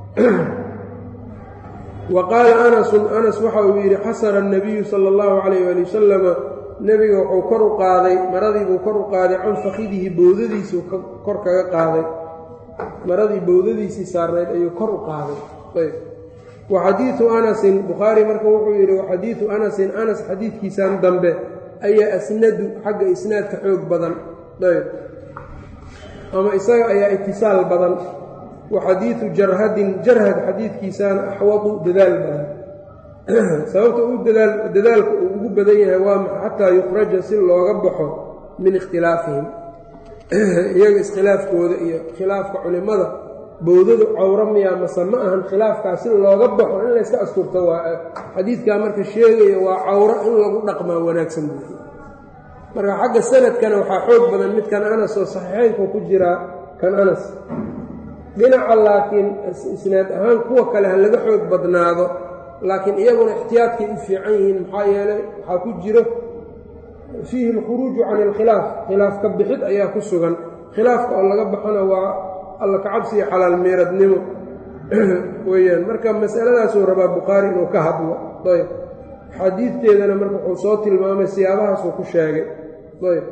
wa qaala anasun anas waxa uu yidhi xasara annabiyu sala allahu calayh ali wasalama nebiga wuxuu kor u qaaday maradiibuu kor u qaaday can fakidihi bowdadiisuu kor kaga qaaday maradii bowdadiisii saarnayd ayuu kor u qaaday ayb wa xadiidu anasin bukhaari marka wuxuu yidhi wa xadiidu anasin anas xadiidkiisan dambe ayaa asnadu xagga isnaadka xoog badan ayb ama isaga ayaa itisaal badan wa xadiidu jarhadin jarhad xadiidkiisaana axwadu dadaal badan sababta uu dadaal dadaalka uu ugu badan yahay waa maxa xataa yukhraja si looga baxo min ikhtilaafihim iyaga iskhilaafkooda iyo khilaafka culimmada bowdadu cawro miyaa mase ma ahan khilaafkaas si looga baxo in layska asturto waa xadiidkaa marka sheegaya waa cawro in lagu dhaqmaa wanaagsan buui marka xagga sanadkana waxaa xoog badan midkan anas oo saxiixeynku ku jiraa kan anas dhinaca laakiin isnaad ahaan kuwa kale ha laga xoog badnaado laakiin iyaguna ixtiyaadkay u fiican yihiin maxaa yeelay waxaa ku jiro fiihi alkhuruuju can ilkhilaaf khilaaf ka bixid ayaa ku sugan khilaafka oo laga baxona waa alla kacabsi iyo xalaal meeradnimo weeyaan marka masaladaasuu rabaa bukhaari inuu ka hadlo ayb xadiidteedana marka wuxuu soo tilmaamay siyaabahaasuu ku sheegay ayb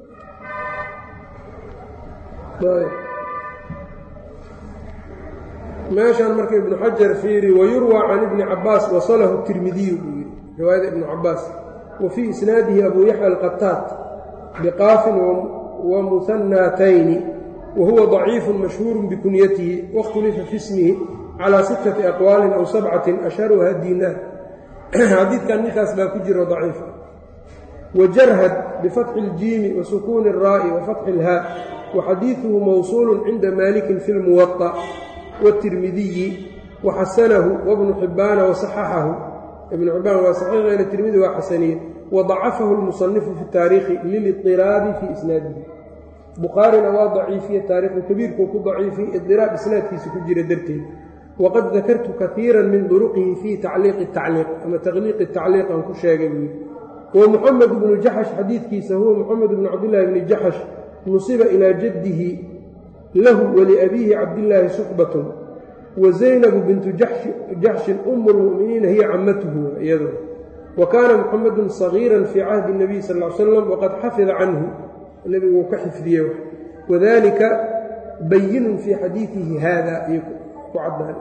ayb meeshan marka ibnu xajar fiiri wayurwaa can ibni cabaas wasalahu tirmidiyu buu yidhi riwaayada ibnu cabaas wa fii isnaadihi abuu yaxya alqataat biqaafin wa muhanaatayni wa huwa daciifu mashhuuru bikunyatihi waاkhtulifa fi ismihi calaa sittati aqwaalin aw sabcatin ashharuha diinaar xadiidkan ninkaas baa ku jiro daciif wajarhad bifatxi اljiimi wa sukuuni الraa'i wa fatxi اlhaa wa xadiiduhu mawsuulu cinda maalikin fi lmuwaطa wالtirmidiyi waxasanahu wabnu xibbaana wasaxaxahu ibnu xibbaan waa saxiixeena tirmidi waa xasaniye wadacafahu اlmusanifu fi taariikhi liliطiraabi fii isnaadihi bukhaarina waa daciifiye taariikhu kabiirkuu ku daciifiyey idiraab isnaadkiisa ku jira darteed waqad dakartu kaiira min duruqihi fii tacliiqi tacliiq ama taqliiqi tacliiq aan ku sheegay buu yidhi wa muxamed bnu jaxash xadiidkiisa huwa muxamed bnu cabdillaahi bni jaxash nusiba ilaa jaddihi lahu waliabiihi cabdillaahi suxbatun wa zaynabu bintu jaxshin umu lmu'miniina hiya camatuhu iyado wa kaana muxamedun sagiiran fii cahdi اnabiy sal l slam waqad xafida canhu nebigu uu ka xifdiyey wadalika bayinun fii xadiidihi hada iyo ku cadaan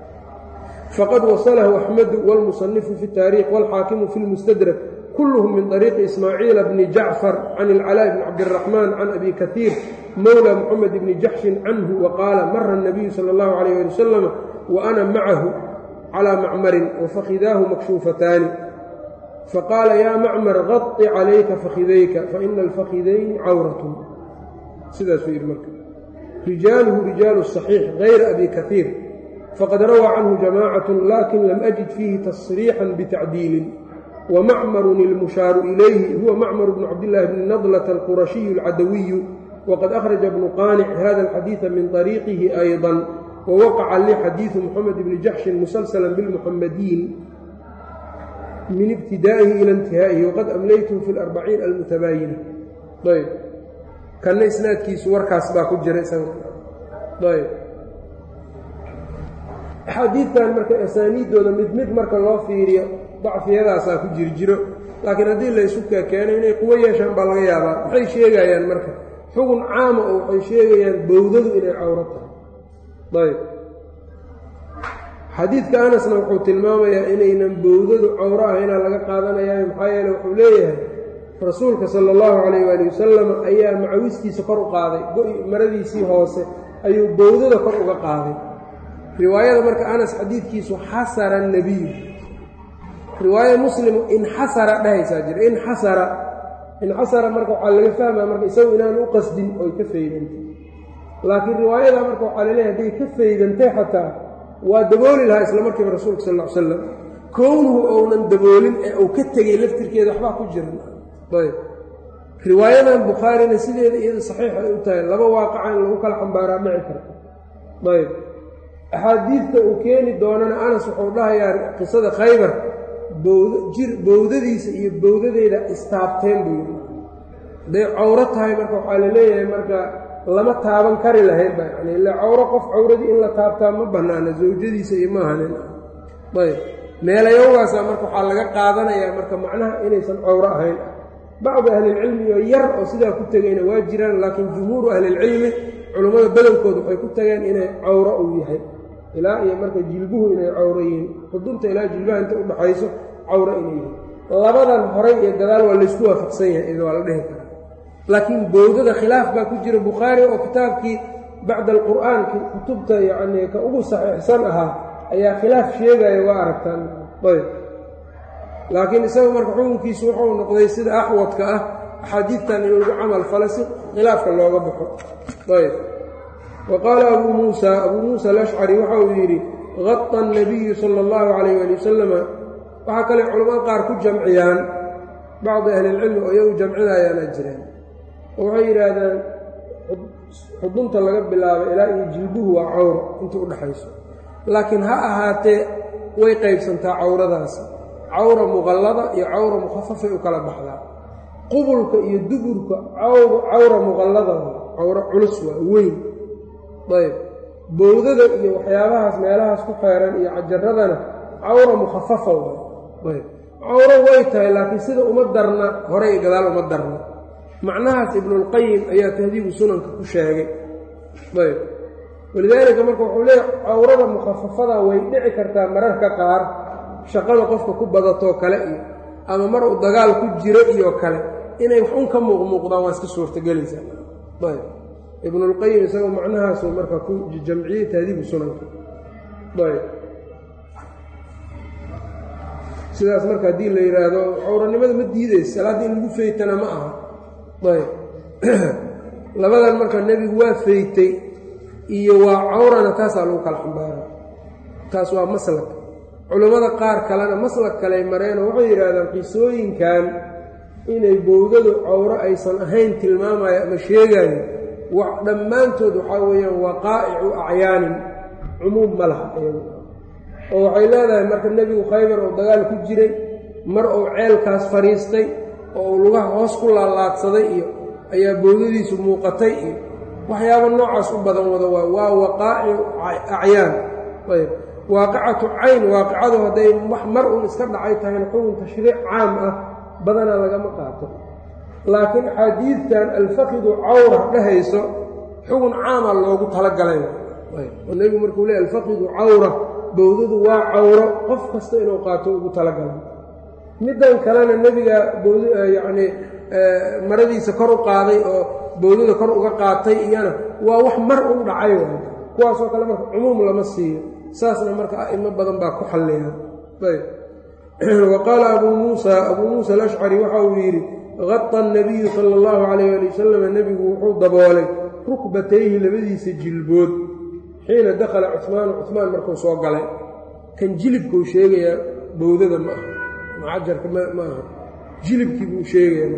faqad wasalahu axmedu wاlmusanifu fi اtaarikh wاlxaakimu fi اlmustadrak kulluhum min طariiqi ismaaciila bni jacfar can ilcalaa bni cabdiraxmaan can abi kaiir mowla muxamed bni jaxshin canhu waqaala mara الnabiyu salى اllahu alayh ali wasalam wa ana macahu calى macmarin wafakidaahu makshuufataani faqaala yaa macmar qaطi calayka fakidayka faina alfakidayni cawratun sidaasuu yidhi marka rijaaluhu rijaalu صaxiix gayra abi kaiir faqad rawaa canhu jamaacaة lakin lam ajid fiihi tasriixan bitacdiilin wmacmarun ilmushaaru ilayhi huwa macmar bnu cabdillaahi bni nadlata alqurashiyu alcadawiyu waqad akhraja bnu qaanic hada alxadiida min طariiqihi ayضa wawaqaca li xadiidu muxamed bni jaxshin musalsala bilmuxamadiin min ibtidaa'ihi ila intihaa'ihi waqad amlaytuhu fi larbaciin almutabaayina ayb kanna isnaadkiisu warkaas baa ku jira isaga ayb axaadiidtan marka asaaniiddooda mid mid marka loo fiiriyo dacfiyadaasaa ku jiri jiro laakiin haddii laysu keeno inay kuwo yeeshaan baa laga yaabaa maxay sheegayaan marka xugun caama oo waxay sheegayaan bowdadu inay cawro tahay ayb xadiidka anasna wuxuu tilmaamayaa inaynan bowdadu cawro ahaynaa laga qaadanayaayo maxaa yeele wuxuu leeyahay rasuulka sala allahu calayh waali wasalam ayaa macawistiisa kor u qaaday maradiisii hoose ayuu bowdada kor uga qaaday riwaayada marka anas xadiidkiisu xasara nebiyu riwaaya muslimu inxasara dhehaysaa jira inxasara inxasara marka waxaa laga fahmaa marka isagu inaan u qasdin oy ka faydantay laakiin riwaayada marka waxaa laleeyahay hadday ka faydantay xataa waa dabooli lahaa isla markiiba rasuulka sal ll ly slam kownuhu ounan daboolin ee uu ka tegey laftirkeeda waxbaa ku jiran ayb riwaayadan bukhaarina sideeda iyada saxiix ay u tahay laba waaqaca in lagu kala xambaaraa dhici karta ayb axaadiidta uu keeni doonana anas wuxuu dhahayaa qisada khaybar bowd jir bowdadiisa iyo bowdadeeda istaabteen buu yidhi hadday cawro tahay marka waxaa la leeyahay marka lama taaban kari lahayn ba yani ila cawro qof cawradii in la taabtaa ma bannaana zawjadiisa iyo maahanin ayb meelayowgaasa marka waxaa laga qaadanayaa marka macnaha inaysan cawro ahayn bacdu ahlilcilmi oo yar oo sidaa ku tegayna waa jiraan laakiin jumhuuru ahlilcilmi culummada badankood waxay ku tageen inay cawro uu yahay ilaa iyo marka jilbuhu inay cawro yihiin xudunta ilaa jilbaha inta udhaxayso cawro inay yihiin labadan horay iyo gadaal waa laysku waafaqsan yahay waa la dhehi karaa laakiin bowdada khilaaf baa ku jira bukhaari oo kitaabkii bacda alqur'aanki kutubta yacnii ka ugu saxiixsan ahaa ayaa khilaaf sheegaya waa aragtaan ayb laakiin isagu marka xukunkiisu wuxuu noqday sida axwadka ah axaadiidtan in lagu camal fala si khilaafka looga baxo ayb wa qaala abuu muusa abuu muusa alashcari waxa uu yidhi qada annabiyu sala allahu calayh waali wasalama waxaa kale culamada qaar ku jamciyaan bacdi ahlilcilmi oo iyagu jamcinayaana jireen oo waxay yidhaahdaan xudunta laga bilaabo ilaa iyo jilbuhu waa cawro inta u dhexayso laakiin ha ahaatee way qaybsantaa cawradaasi cawra muqallada iyo cawra mukhafafay u kala baxdaa qubulka iyo duburka cawra muqallada cawro culus waa weyn ayb bowdada iyo waxyaabahaas meelahaas ku xeeran iyo cajaradana cawra mukhafafa ayb cawro way tahay laakiin sida uma darna hore iyo gadaal uma darna macnahaas ibnulqayim ayaa tahdiibu sunanka ku sheegay ayb walidaalika marka wuxuu leeya cawrada mukhafafada way dhici kartaa mararka qaar shaqada qofka ku badatoo kale iyo ama mar uu dagaal ku jiro iyo kale inay wax un ka muuqmuuqdaan waa iska suurtagelaysaa ayb ibnulqayim isagoo macnahaasu marka ku jamciyey tahdiibu sunanka ayb sidaas marka haddii la yidhaahdo cawranimada ma diidaysa salaadda in lagu feytana ma aha ayb labadan marka nebigu waa feytay iyo waa cawrana taasaa lagu kala xambaara taas waa maslak culammada qaar kalena maslak kaley mareenoo waxay yidhaahdaan qisooyinkan inay bowdadu cawro aysan ahayn tilmaamayo ama sheegaayo wax dhammaantood waxaa weeyaan waqaa'icu acyaanin cumuum ma laha iyagu oo waxay leedahay marka nebigu khaybar oo dagaal ku jiray mar uu ceelkaas fadhiistay oo uu lugaha hoos ku laalaadsaday iyo ayaa bowdadiisu muuqatay iyo waxyaaba noocaas u badan wada waa waa waqaa'icu acyaan ayb waaqicatu cayn waaqicadu hadday wax mar uun iska dhacay tahayna xukun tashriic caam ah badanaa lagama qaato laakiin axaadiidtan alfaqidu cawra dhehayso xugun caama loogu talagalay oo nebigu markuu leey alfaqidu cawra bowdadu waa cawro qof kasta inuu qaato ugu talagalay middan kalena nebiga bowd yacnii maradiisa kor u qaaday oo bowdada kor uga qaatay iyana waa wax mar u dhacay waay kuwaasoo kale marka cumuum lama siiyo saasna marka a'imo badan baa ku xalleeya ayb wa qaala abuu muusa abuu muusa alashcari waxa uu yidhi qada annabiyu sala allahu calayh ali wasalam nebigu wuxuu daboolay rukbatayhi labadiisa jilbood xiina dakhala cuhmaanu cuhmaan markuu soo galay kan jilibkuu sheegayaa bowdada ma aha macajarka ma aha jilibkii buu sheegaya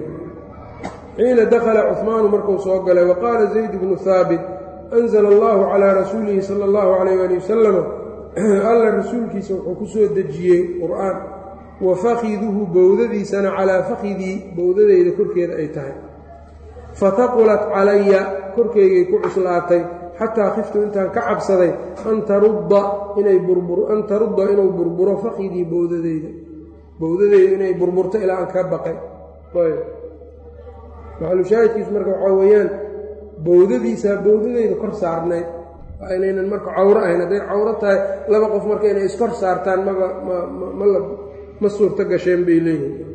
xiina dakhala cuhmaanu markuu soo galay wa qaala zayd bnu haabit anzla allahu calaa rasuulihi sala allahu calayh ali wasalama alla rasuulkiisa wuxuu ku soo dejiyey qur'aan wa fakiduhu bowdadiisana calaa fakidii bowdadeyda korkeeda ay tahay fataqulat calaya korkeygay ku cuslaatay xataa khiftu intaan ka cabsaday an tarudda inay an tarudda inuu burburo fakidii bowdadeyda bowdadeyda inay burburto ilaa aan ka baqay maxalushaahidkiisu marka waxaa weeyaan bowdadiisaa bowdadeyda kor saarnayd waa inaynan marka cawro ahayn hadday cawro tahay laba qof marka inay iskor saartaan maba mma ma suurto gasheen bay leeyihin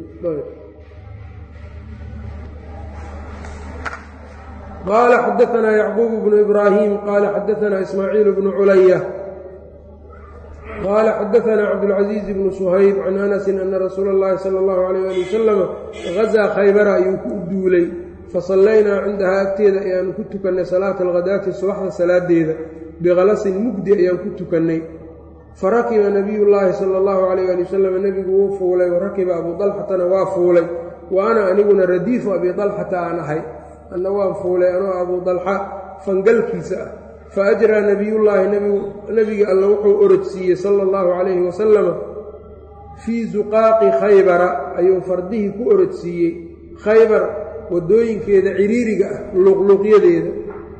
qaala xadaanaa yacquub bnu ibraahim qaala xadaanaa ismaaciil bnu culaya qaala xadaanaa cabdulcaziiz bnu suhayb can anasin ana rasuula اllahi sala اllahu alayh ali wasalama gazaa khaybara ayuu ku duulay fasallaynaa cindahaa agteeda ayaanu ku tukannay salaata alghadaati subaxda salaadeeda bikhalasin mugdi ayaan ku tukannay farakiba nabiyullaahi sala allahu calayh ali wasalam nebigu wuu fuulay warakiba abuu dalxatana waa fuulay wa ana aniguna radiifu abii dalxata aan ahay anna waan fuulay anoo abuu dalxa fangalkiisa ah fa ajraa nebiyullaahi nebiga alla wuxuu orodsiiyey sala allahu calayhi wasalama fii suqaaqi khaybara ayuu fardihii ku orodsiiyey khaybar waddooyinkeeda ciriiriga ah luqluuqyadeeda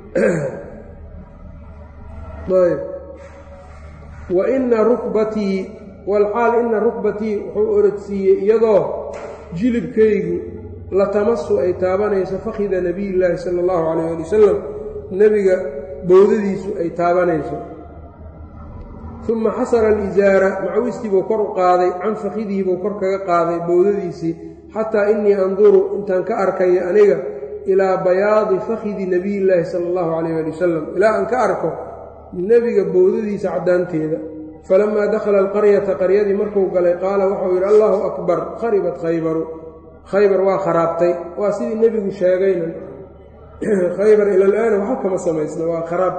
wa ina rukbatii walxaal ina rukbatii wuxuu orodsiiyey iyadoo jilibkaygu latamasu ay taabanayso fakhida nebiyillaahi sala allahu calayh ali wasalam nebiga bowdadiisu ay taabanayso uma xasara alisaara macawistii buu kor u qaaday can fakhidihi buu kor kaga qaaday bowdadiisii xataa innii anduru intaan ka arkayo aniga ilaa bayaadi fakhidi nebiyillaahi sala allahu calayh ali wasalam ilaa aan ka arko nebiga bowdadiisa caddaanteeda falamaa dakhala alqaryata qaryadii markuu galay qaala waxau yidhi allahu akbar kharibat khaybaru khaybar waa kharaabtay waa sidii nebigu sheegayna khaybar ilalaana waxa kama samaysna waa kharaab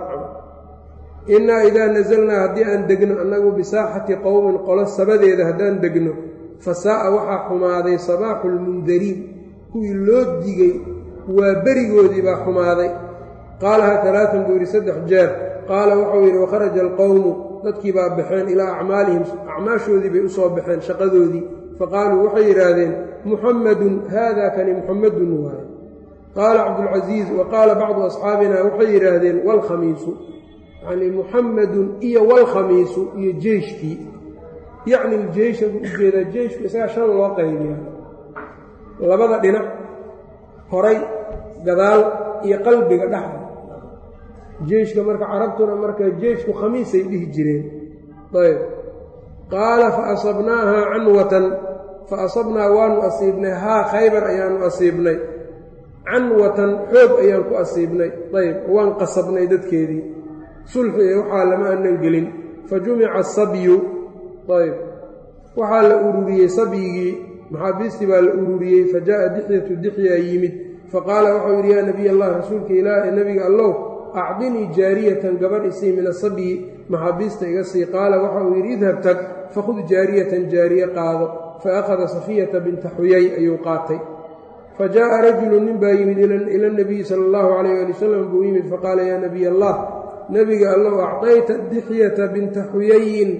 innaa idaa nasalnaa haddii aan degno annagu bisaaxati qowmin qolo sabadeeda haddaan degno fa saa'a waxaa xumaaday sabaaxu lmundariin kuwii loo digay waa berigoodii baa xumaaday qaalahaa talaatan buu yidhi saddex jeer qaala wuxuu yidhi wakharaja alqowmu dadkii baa baxeen ilaa acmaalihim acmaashoodii bay u soo baxeen shaqadoodii faqaaluu waxay yidhaahdeen muxammadun haada kani muxammadun waaye qaala cabdulcasiis wa qaala bacdu asxaabina waxay yidhaahdeen waalkhamiisu yacnii muxammadun iyo waalkhamiisu iyo jeyshkii yacni iljeysha buu u jeedaa jeyshku isagaa shan loo qaybiya labada dhinac horay gadaal iyo qalbiga dhexda jeyshka marka carabtuna marka jeyshku khamiisay dhihi jireen ayb qaala fa asabnaahaa canwatan fa asabnaa waanu asiibnay haa khaybar ayaanu asiibnay canwatan xoog ayaan ku asiibnay ayb waan qasabnay dadkeedii sulxi ee waxaa lama aanan gelin fa jumica asabyu ayb waxaa la ururiyey sabyigii maxaabiistii baa la ururiyey fa jaa'a dixyatu dixyaa yimid faqaala waxau yidhi yaa nebiy allah rasuulka ilaah ee nebiga allow acdinii jaariyatan gabadh isii min asabyi maxaabiista iga sii qaala waxa uu yidhi idhab tag fakhud jaariyatan jaariye qaado fa akhada safiyata binta xuyay ayuu qaatay fa jaa'a rajulu nin baa yimid ila nabiyi sala allahu calayh ali wasalam buu yimid faqaala yaa nebiy allah nebiga allow acdayta dixyata binta xuyayin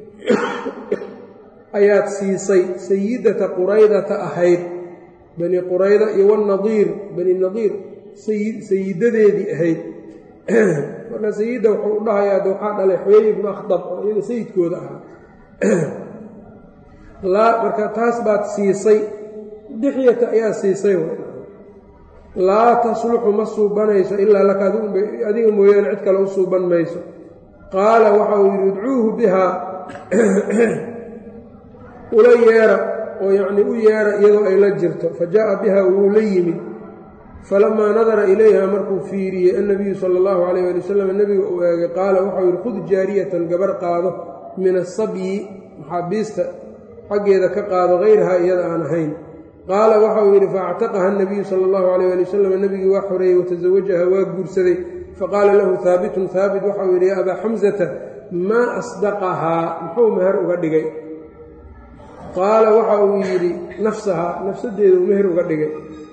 ayaad siisay sayidata quraydata ahayd bani qurayda iyo wanadiir bani nadiir sayidadeedii ahayd marka sayidda wuxuu u dhahayaa de waxaa dhalay xuyay ibnu akhdab oo iyaga sayidkooda ahaa laa marka taas baad siisay dixyata ayaa siisay laa tasluxu ma suubanayso ilaa laka adiga mooyaane cid kale u suuban mayso qaala waxa uu yidhi idcuuhu bihaa ula yeera oo yacnii u yeera iyadoo ay la jirto fa jaa'a biha wuu la yimid falamaa nadara ilayha markuu fiiriyey annabiyu sala allahu calayh ali wasalam nebiga uu eegay qaala waxau yidhi khud jaariyatan gabar qaado min asabyi maxaabiista xaggeeda ka qaado hayrahaa iyada aan ahayn qaala waxauu yidhi faactaqaha nabiyu sala allahu calayh ali wasalam nebigii waa xoreeyey watasawajaha waa guursaday faqaala lahu haabitun haabit waxau yidhi yaa abaa xamsata maa asdaqahaa muxuu meher uga dhigay qaala waxa uu yidhi nafsahaa nafsadeeda uu meher uga dhigay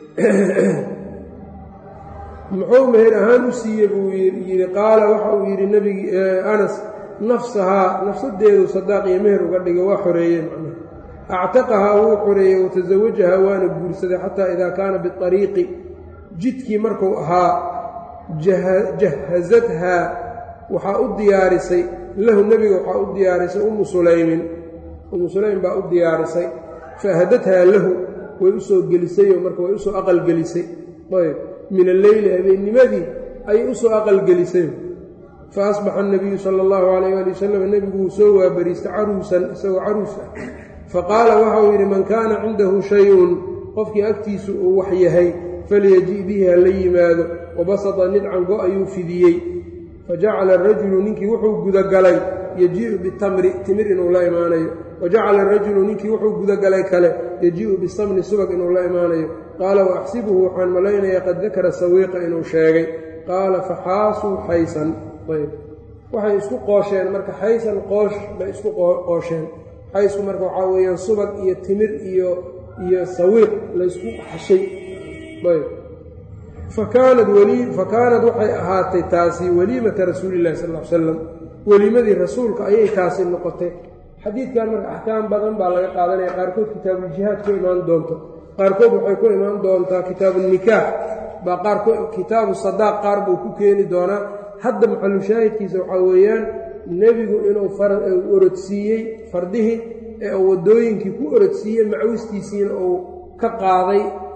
muxuu meher ahaan u siiyey buu yidhi qaala waxa uu yidhi nbigi anas nafsahaa nafsadeedu sadaaq iyo meher uga dhigay waa xoreeyey macnaha actaqahaa wuu xoreeyey watasawajahaa waana guursaday xataa idaa kaana biariiqi jidkii markuu ahaa jahazathaa waxaa u diyaarisay lahu nebiga waxaa u diyaarisay ummu sulaymin ummu sulaym baa u diyaarisay faahadathaa lahu way usoo gelisayoo marka way usoo aqalgelisay ayb min alleyli habeennimadii ayay usoo aqalgelisay fa asbaxa anabiyu sala allahu calayh ali wasalam nebigu wuu soo waabariistay caruusan isagoo caruus ah faqaala waxauu yidhi man kaana cindahu shay-un qofkii agtiisu uu wax yahay falyaji' bihi ha la yimaado wabasata nidcan go ayuu fidiyey fajacala arajulu ninkii wuxuu gudagalay yajii'u bitamri timir inuu la imaanayo wajacala arajulu ninkii wuxuu gudagalay kale yajii'u bisamni subag inuu la imaanayo qaala wa axsibuhu waxaan malaynayaa qad dakara sawiiqa inuu sheegay qaala faxaasuu xaysan ayb waxay isku qoosheen marka xaysan qoosh bay isku qoosheen xaysku marka waxaa weeyaan subag iyo timir iyo iyo sawiiq laysku xashay ayb fakaanad fakaanad waxay ahaatay taasi weliimata rasuulillahi sal l salam weliimadii rasuulka ayay taasi noqotay xadiidkan marka axkaam badan baa laga qaadanaya qaarkood kitaabuuljihaad ku imaan doonto qaarkood waxay ku imaan doontaa kitaabunikaax baa qaarkood kitaabu sadaaq qaar buu ku keeni doonaa hadda maxalushaahidkiisa waxaa weeyaan nebigu inuu orodsiiyey fardihii ee uu waddooyinkii ku orodsiiyey macwistiisiina uu ka qaaday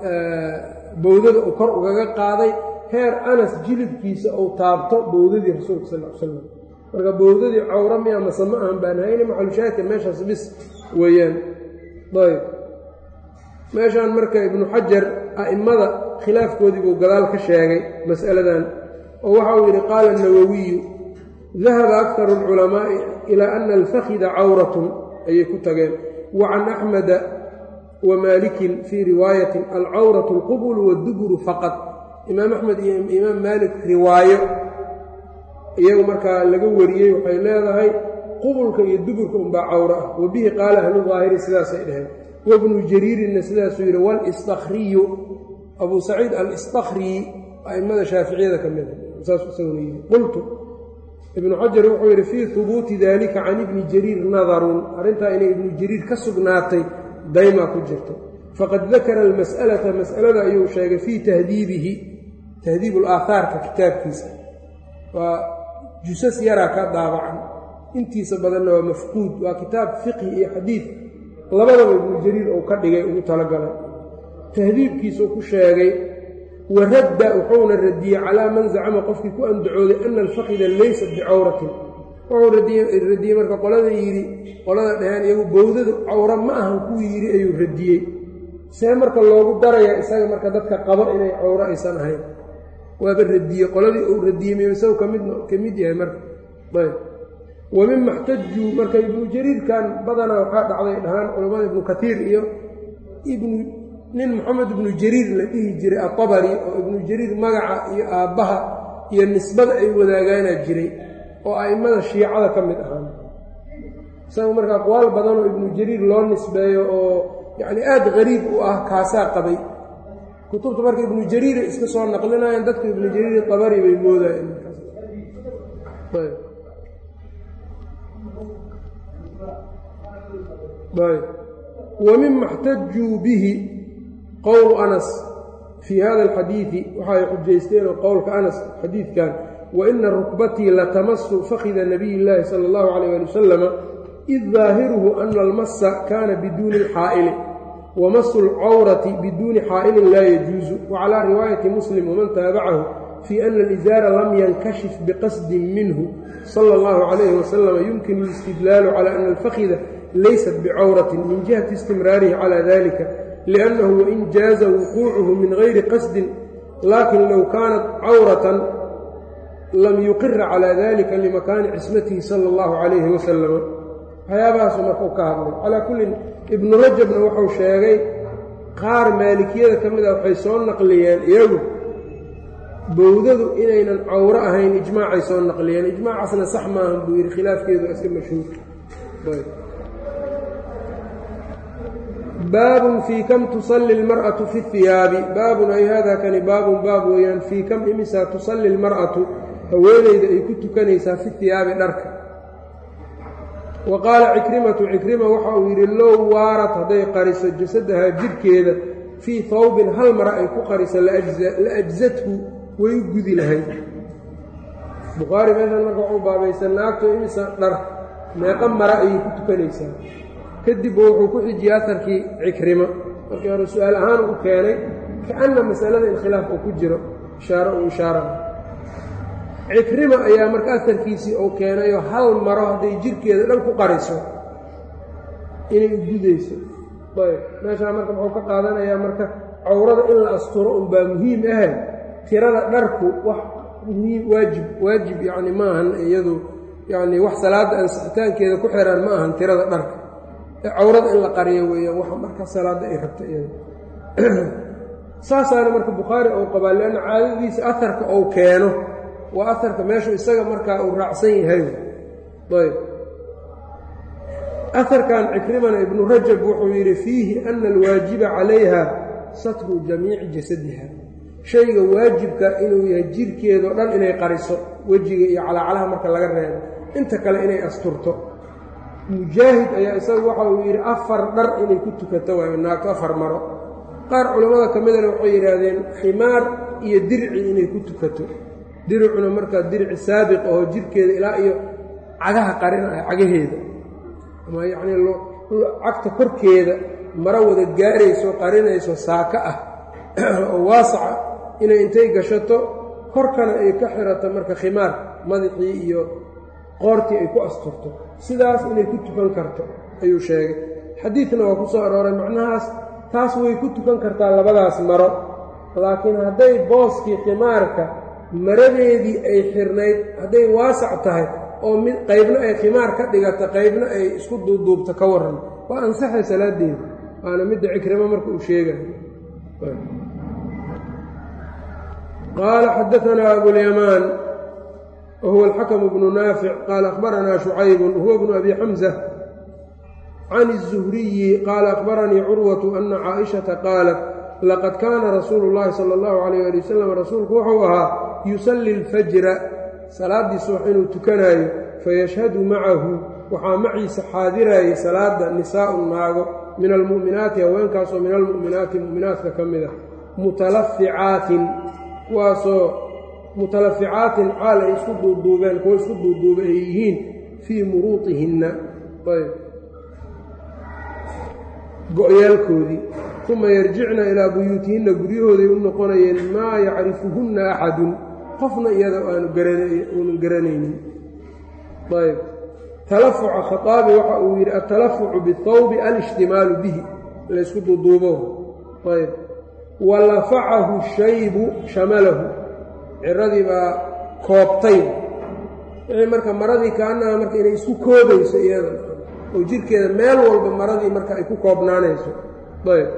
bowdada uu kor ugaga qaaday heer anas jilibkiisa uu taabto bowdadii rasuulka sal l slam marka bowdadii cawra miya mase ma ahan baan hayne maxalushaahidka meeshaas bis weeyaan ayb meeshaan marka ibnu xajar a'immada khilaafkoodii buu gadaal ka sheegay mas'aladan oo waxa uu yidhi qaala الnawawiyu dahaba akharu اlculamaa'i ilaa ana alfakhida cawratun ayay ku tageen wa can axmeda wa maalikin fii riwaayatin alcawratu اlqubulu waاduburu faqad imaam axmed iyo imaam maalik riwaayo iyagu markaa laga wariyey waxay leedahay qubulka iyo duburka unbaa cawro ah wa bihi qaala ahlu daahiri sidaasay dheheen wabnu jariirinna sidaasuu yidhi walistakriyu abuu saciid alistakri a'immada shaaficiyada ka mida saasuu isaguna yidhi qultu ibnu xajar wuxuu yidhi fii hubuuti dalika can ibni jariir nadarun arrintaa inay ibnu jariir ka sugnaatay daymaa ku jirto faqad dakara almas'alata mas'alada ayuu sheegay fii tahdiibihi tahdiibu alaahaarka kitaabkiisa waa jusas yaraa ka daabacan intiisa badanna waa mafquud waa kitaab fiqhi iyo xadiid labadaba ibnu jariir uu ka dhigay ugu talagalay tahdiibkiisuu ku sheegay wa radda wuxuuna radiyey calaa man zacama qofkii ku andacooday ana alfaqida laysat bicawratin wuxuu radiyey marka qolada yidhi qolada dhaheen iyagu bowdadu cawra ma ahan kuu yidhi ayuu radiyey see marka loogu darayaa isaga marka dadka qabo inay cawro aysan ahayn waaba radiyey qoladii uu radiyey miyu isagu kamid ka mid yahay marka ayb wa mima xtajuu marka ibnu jariirkan badanaa waxaa dhacday dhahaan culammada ibnu katiir iyo ibnu nin moxamed ibnu jariir la dhihi jiray atabari oo ibnu jariir magaca iyo aabbaha iyo nisbada ay wadaagaana jiray oo a'immada shiicada ka mid ahaan isaga marka aqwaal badanoo ibnu jariir loo nisbeeyo oo yacni aada qariib u ah kaasaa qabay kutubta marka ibnu jariiray iska soo naqlinayaan dadku ibnu jariir tabari bay moodayeen wa mima اxtajuu bihi qowlu anas fii hada alxadiidi waxa ay xujaysteenoo qowlka anas xadiidkan waina rukbatii latamasu fakhida nabiy اllaahi sala اllahu calayh ali wasalama id daahiruhu ana almasa kaana biduuni اlxaa'ili wamasu اlcawrati biduuni xaa'ilin laa yajuusu wacalaa riwaayati muslim waman taabacahu fii ana alizaara lam yankashif biqasdin minhu sala اllahu calayhi wasalama yumkinu اlistidlaalu cala ana alfakhida laysat bicawratin min jihati istimraarihi calaa dalika liannahu wain jaaza wuquucuhu min gayri qasdin laakin low kaanat cawratan lam yuqira calaa dalika limakaani cismatihi sala allahu calayhi wasalama waxyaabahaasu marka u ka hadlay calaa kullin ibnu rajabna wuxuu sheegay qaar maalikiyada ka mid a waxay soo naqliyeen iyagu bowdadu inaynan cawro ahayn ijmaacay soo naqliyeen ijmaacaasna sax maahan buu yidhi khilaafkeedu iska mashhuur baabun fii kam tusalli اlmar'atu fi اhiyaabi baabun ay hada kani baabun baab weeyaan fii kam imisaa tusalli اlmar'atu haweenayda ay ku tukanaysaa fi hiyaabi dharka wa qaala cikrimatu cikrima waxa uu yidhi low waarat hadday qariso jasadahaa jidhkeeda fii hawbin hal mara ay ku qariso la ajzathu way u gudi lahayd bukhaari meeshan marka waxuu baabaysa naagto imisa dhar meeqa mara ayay ku tukanaysaa kadib wuxuu ku xijiyey aharkii cikrimo markii hore su-aal ahaan u keenay kaana masalada in khilaaf uu ku jiro ishaaro uu ishaara cikrima ayaa marka aharkiisii uu keenayoo hal maro hadday jirkeeda dhan ku qariso inay gudayso ayb meeshaa marka muxuu ka qaadanayaa marka cawrada in la asturo unbaa muhiim ahe tirada dharku wax muhiim waajib waajib yacni ma ahan iyadu yacni wax salaadda ansixitaankeeda ku xiraan ma ahan tirada dharka ee cawrada in la qariyo weeyaan waxa marka salaadda ay rabta iyada saasaana marka bukhaari ou qabaa leanna caadadiisa aharka ou keeno waa aharka meeshu isaga markaa uu raacsan yahay ayb aharkan cikrimana ibnu rajab wuxuu yidhi fiihi ana alwaajiba calayha satru jamiici jasadiha shayga waajibka inuu yahay jirhkeedao dhan inay qariso wejiga iyo calaacalaha marka laga reebo inta kale inay asturto mujaahid ayaa isagu waxa uu yidhi afar dhar inay ku tukato waayo naagto afar maro qaar culammada ka midana waxay yidhaahdeen ximaar iyo dirci inay ku tukato diricuna markaa dirici saabiq ahoo jirhkeeda ilaa iyo cagaha qarinaya cagaheeda ama yacnii cagta korkeeda maro wada gaarayso qarinayso saaka ah oo waasaca inay intay gashato korkana ay ka xirato marka khimaar madaxii iyo qoortii ay ku asturto sidaas inay ku tukan karto ayuu sheegay xadiidna waa ku soo arooray macnahaas taas way ku tukan kartaa labadaas maro laakiin hadday booskii khimaarka maradeedii ay xirnayd hadday waasac tahay oo mid qaybna ay khimaar ka dhigata qaybna ay isku duuduubto ka waran waa ansaxay salaadeeda waana midda cikrimo marka uu sheegayo qaala xadaanaa abulyamaan wahuwa alxakamu bnu naafic qaala akhbaranaa shucaybun huwa bnu abi xamza can الzuhriyi qaala akhbaranii curwatu ana caaishata qaalat laqad kaana rasuulu llahi sala allahu calayh ali wasalam rasuulku wuxuu ahaa yusalli alfajra salaaddii subax inuu tukanaayo fayashhadu macahu waxaa maciisa xaadirayay salaada nisaa'un naago min almu'minaati haweenkaasoo min almu'minaati mu'minaatka ka mid a mutalaficaatin kuwaasoo mutalaficaatin caal ay isku duuduubeen kuwo isku duuduuba ay yihiin fii muruudihinna ayb go-yaalkoodii uma yarjicna ilaa buyuutihinna guryahooday u noqonayeen maa yacrifuhunna axadun qofna iyada aanuanu garanaynin ayb talafuca khaaabi waxa uu yidhi altalafucu bihawbi alishtimaalu bihi laysku duuduubo ayb wa lafacahu shaybu shamalahu ciradii baa koobtay wixii marka maradii kaanaha marka inay isku koobayso iyada oo jirkeeda meel walba maradii marka ay ku koobnaanayso ayb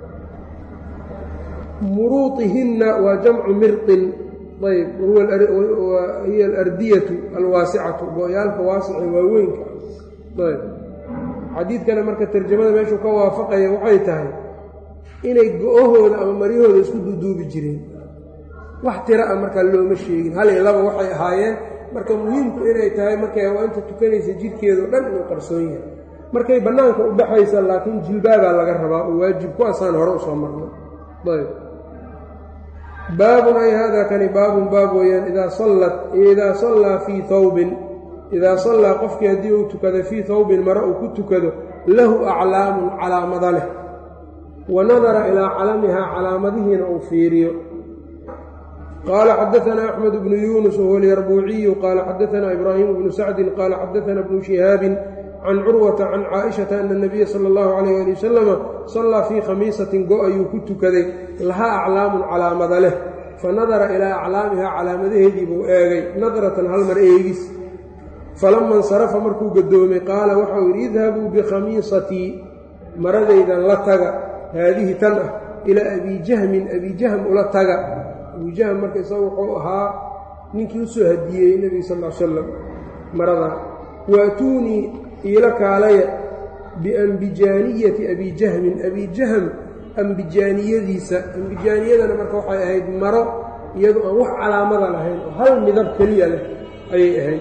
muruuطihinna waa jamcu mirqin ayb hiya alardiyatu alwaasicatu go-yaalka waasice waaweynka ayb xadiidkana marka tarjamada meeshuu ka waafaqaya waxay tahay inay go-ahooda ama maryahooda isku duuduubi jireen wax tira a markaa looma sheegin hal iyo laba waxay ahaayeen marka muhiimku inay tahay markay hawaanta tukanaysa jidhkeedao dhan inuu qarsoon yahay markay bannaanka u baxaysa laakiin jilbaabaa laga rabaa oo waajib kuwaasaan hore usoo marnay ayb baabun ay hada kani baabun baab weeyaan idaa sallat idaa sallaa fii hawbin idaa sallaa qofkii haddii uu tukado fii hawbin mare uu ku tukado lahu aclaamun calaamada leh wa nadara ilaa calamihaa calaamadihiina uu fiiriyo qaala xadaanaa axmed bnu yuunus wahuwa alyarbuuciyu qaala xadaanaa ibraahimu bnu sacdin qaala xadaanaa bnu shihaabin can curwata can caaishata ana nabiya sala allahu calayh ali wasalama sallaa fii khamiisatin go ayuu ku tukaday lahaa aclaamun calaamada leh fa nadara ilaa aclaamihaa calaamadaheedii buu eegay nadratan hal mar eegis falama insarafa markuu gadoomay qaala waxau yidhi idhabuu bikhamiisatii maradaydan la taga haadihi tan ah ilaa abiijahmin abiijahm ula taga abiijahm marka isaga wuxuu ahaa ninkii u soo hadiyeyey nebiga sal l salam maradaa waatuunii iila kaalaya biambijaaniyati abiijahmin abiijahm ambijaaniyadiisa ambijaaniyadana marka waxay ahayd maro iyadu aan wax calaamada lahayn oo hal midab keliya leh ayay ahayd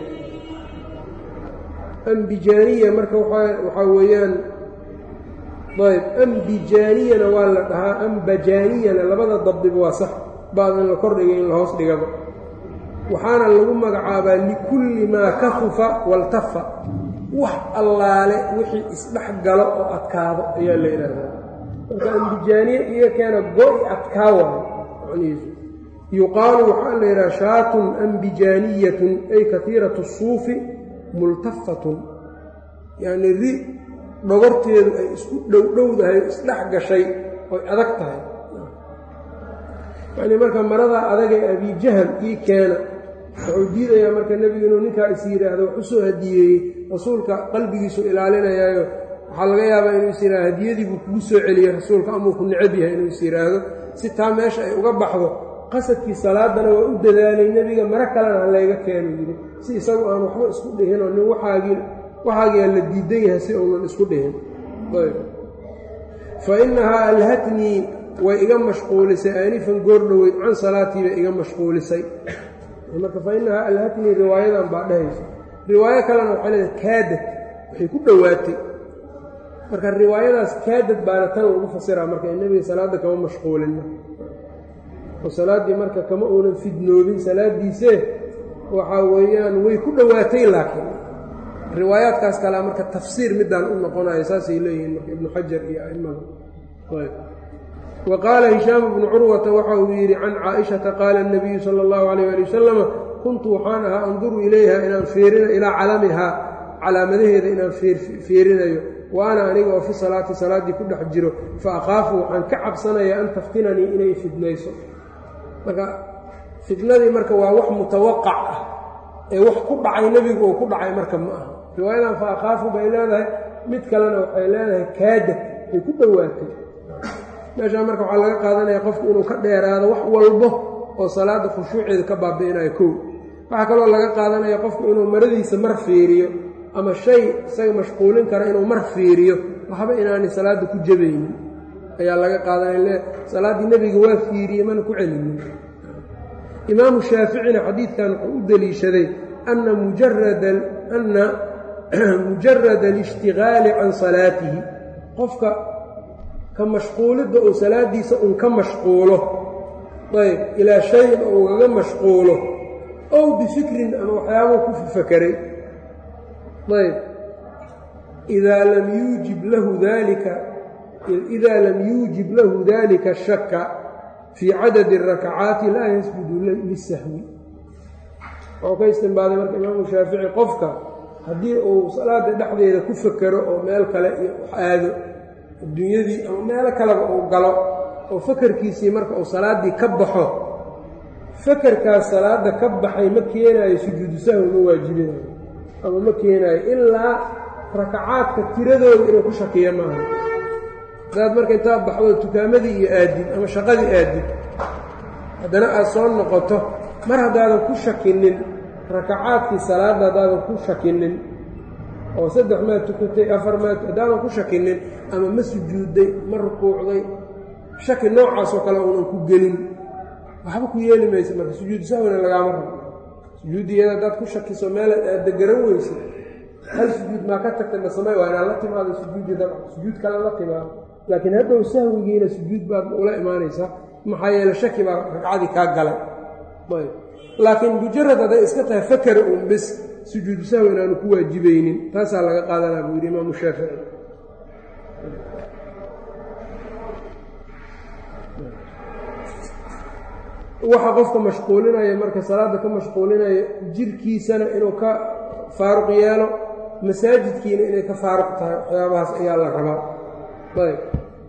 ambijaaniya marka waxaa weeyaan ayb ambijaaniyana waa la dhahaa ambajaaniyana labada dabdiba waa sax baad in la kordhigay in la hoos dhigaba waxaana lagu magacaabaa likulli maa kafufa waltafa wax allaale wixii isdhex galo oo adkaado ayaa la yidhaahdaa marka ambijaaniye iyo keena go-i adkaa waayo macnihiisu yuqaalu waxaa la yidhaha shaatun ambijaaniyatun ay katiiratu suufi multafatun yacnii ri dhogorteedu ay isku dhowdhowdahay isdhex gashay oy adag tahay yacnii marka maradaa adagee abijahal ii keena wuxuu diidayaa marka nebigu inuu ninkaa is yidhaahdo wax u soo hadiyeeyey rasuulka qalbigiisu ilaalinayaayo waxaa laga yaabaa inuu is yidhahdo hadiyadii buu kugu soo celiyey rasuulka amuu ku necab yahay inuu is yidhaahdo si taa meesha ay uga baxdo qasadkii salaadana waa u dadaalay nebiga maro kalena ha layga keeno yidhi si isagu aan waxba isku dhihinoo nin waxaagii waxaagiaa la diidan yahay si uunan isku dhihin fa innahaa alhatnii way iga mashquulisay aanifan goordhoweyd can salaatii bay iga mashquulisay marka fa innahaa alhatnii riwaayadan baa dhehaysa riwaayo kalena waxay leedahay kaadad waxay ku dhowaatay marka riwaayadaas kaadad baana tan lagu fasiraa marka in nebiga salaadda kama mashquulina oo salaaddii marka kama uunan fidnoobin salaaddiisee waxaa weeyaan way ku dhowaatay laakiin riwaayaadkaas kalea marka tafsiir midaan u noqonayo saasay leeyihiin marka ibnu xajar iyo a'immada wa qaala hishaamu bnu curwata waxa uu yidhi can caaishata qaala اnabiyu sala اllahu alayh ali wasalama kuntu waxaan ahaa anduru ilayha inaan fiirina ilaa calamihaa calaamadaheeda inaan fiirinayo wa ana aniga oo fi salaati salaaddii ku dhex jiro fa akhaafu waxaan ka cabsanayaa an taftinanii inay fidnayso marka fitnadii marka waa wax mutawaqac ah ee wax ku dhacay nebigu uu ku dhacay marka ma aha riwaayadan fa akhaafu bay leedahay mid kalena waxay leedahay kaadad ay ku dhowaatay meeshaa marka waxaa laga qaadanaya qofku inuu ka dheeraado wax walbo oo salaadda khushuuceeda ka baabi'inayo kow waxaa kaloo laga qaadanaya qofku inuu maradiisa mar fiiriyo ama shay isaga mashquulin kara inuu mar fiiriyo waxba inaanay salaadda ku jabaynin ayaa laga qaadanaya salaaddii nebiga waa fiiriyey mana ku celinin imaamu shaaficina xadiidkan wuxuu u deliishaday ana mujarada ana mujarada alishtigaali can salaatihi qofka ka mashquulidda uu salaaddiisa un ka mashquulo ayb ilaa shayin oo ugaga mashquulo ow bifikrin ama waxyaabuu ku fakaray ayb idaa lam yuujib lahu dalika idaa lam yuujib lahu dalika shaka fii cadadi rakacaati laa yasjudu lisahwi wuxuu ka istinbaaday marka imaamu shaafici qofka haddii uu salaada dhexdeeda ku fakero oo meel kale iyo wax aado adduunyadii ama meelo kaleba uu galo oo fakarkiisii marka uu salaaddii ka baxo fakarkaas salaadda ka baxay ma keenaayo sujuudu sahwi ma waajibinayo ama ma keenaayo ilaa rakacaadka tiradooda inuu ku shakiyo maaha hadaad marka intaa baxdo tukaamadii iyo aadid ama shaqadii aadid haddana aad soo noqoto mar haddaadan ku shakinin rakacaadkii salaadda haddaadan ku shakinin oo saddex maad tukatay afar maad haddaadan ku shakinin ama ma sujuudday ma rukuucday shaki noocaasoo kale uunan ku gelin waxba ku yeeli maysa marka sujuudu sahwina lagaama rabo sujuuddiyada haddaad ku shakiso meelaad aadda garan weysa hal sujuud maa ka tagtay ma samey waa inaad la timaado sujuuddii dabca sujuud kale la timaado laakiin hadhow sahwigiina sujuud baad ula imaanaysaa maxaa yeele shaki baa ragcadii kaa galay ayb laakiin mujarad hadday iska tahay fakara uun bis sujuudu sahwi inaanu ku waajibaynin taasaa laga qaadanaa buu yidhi imaamu shaafici waxa qofka mashquulinaya marka salaadda ka mashquulinaya jirkiisana inuu ka faaruq yeelo masaajidkiina inay ka faaruq tahay waxyaabahaas ayaa la rabaa ayb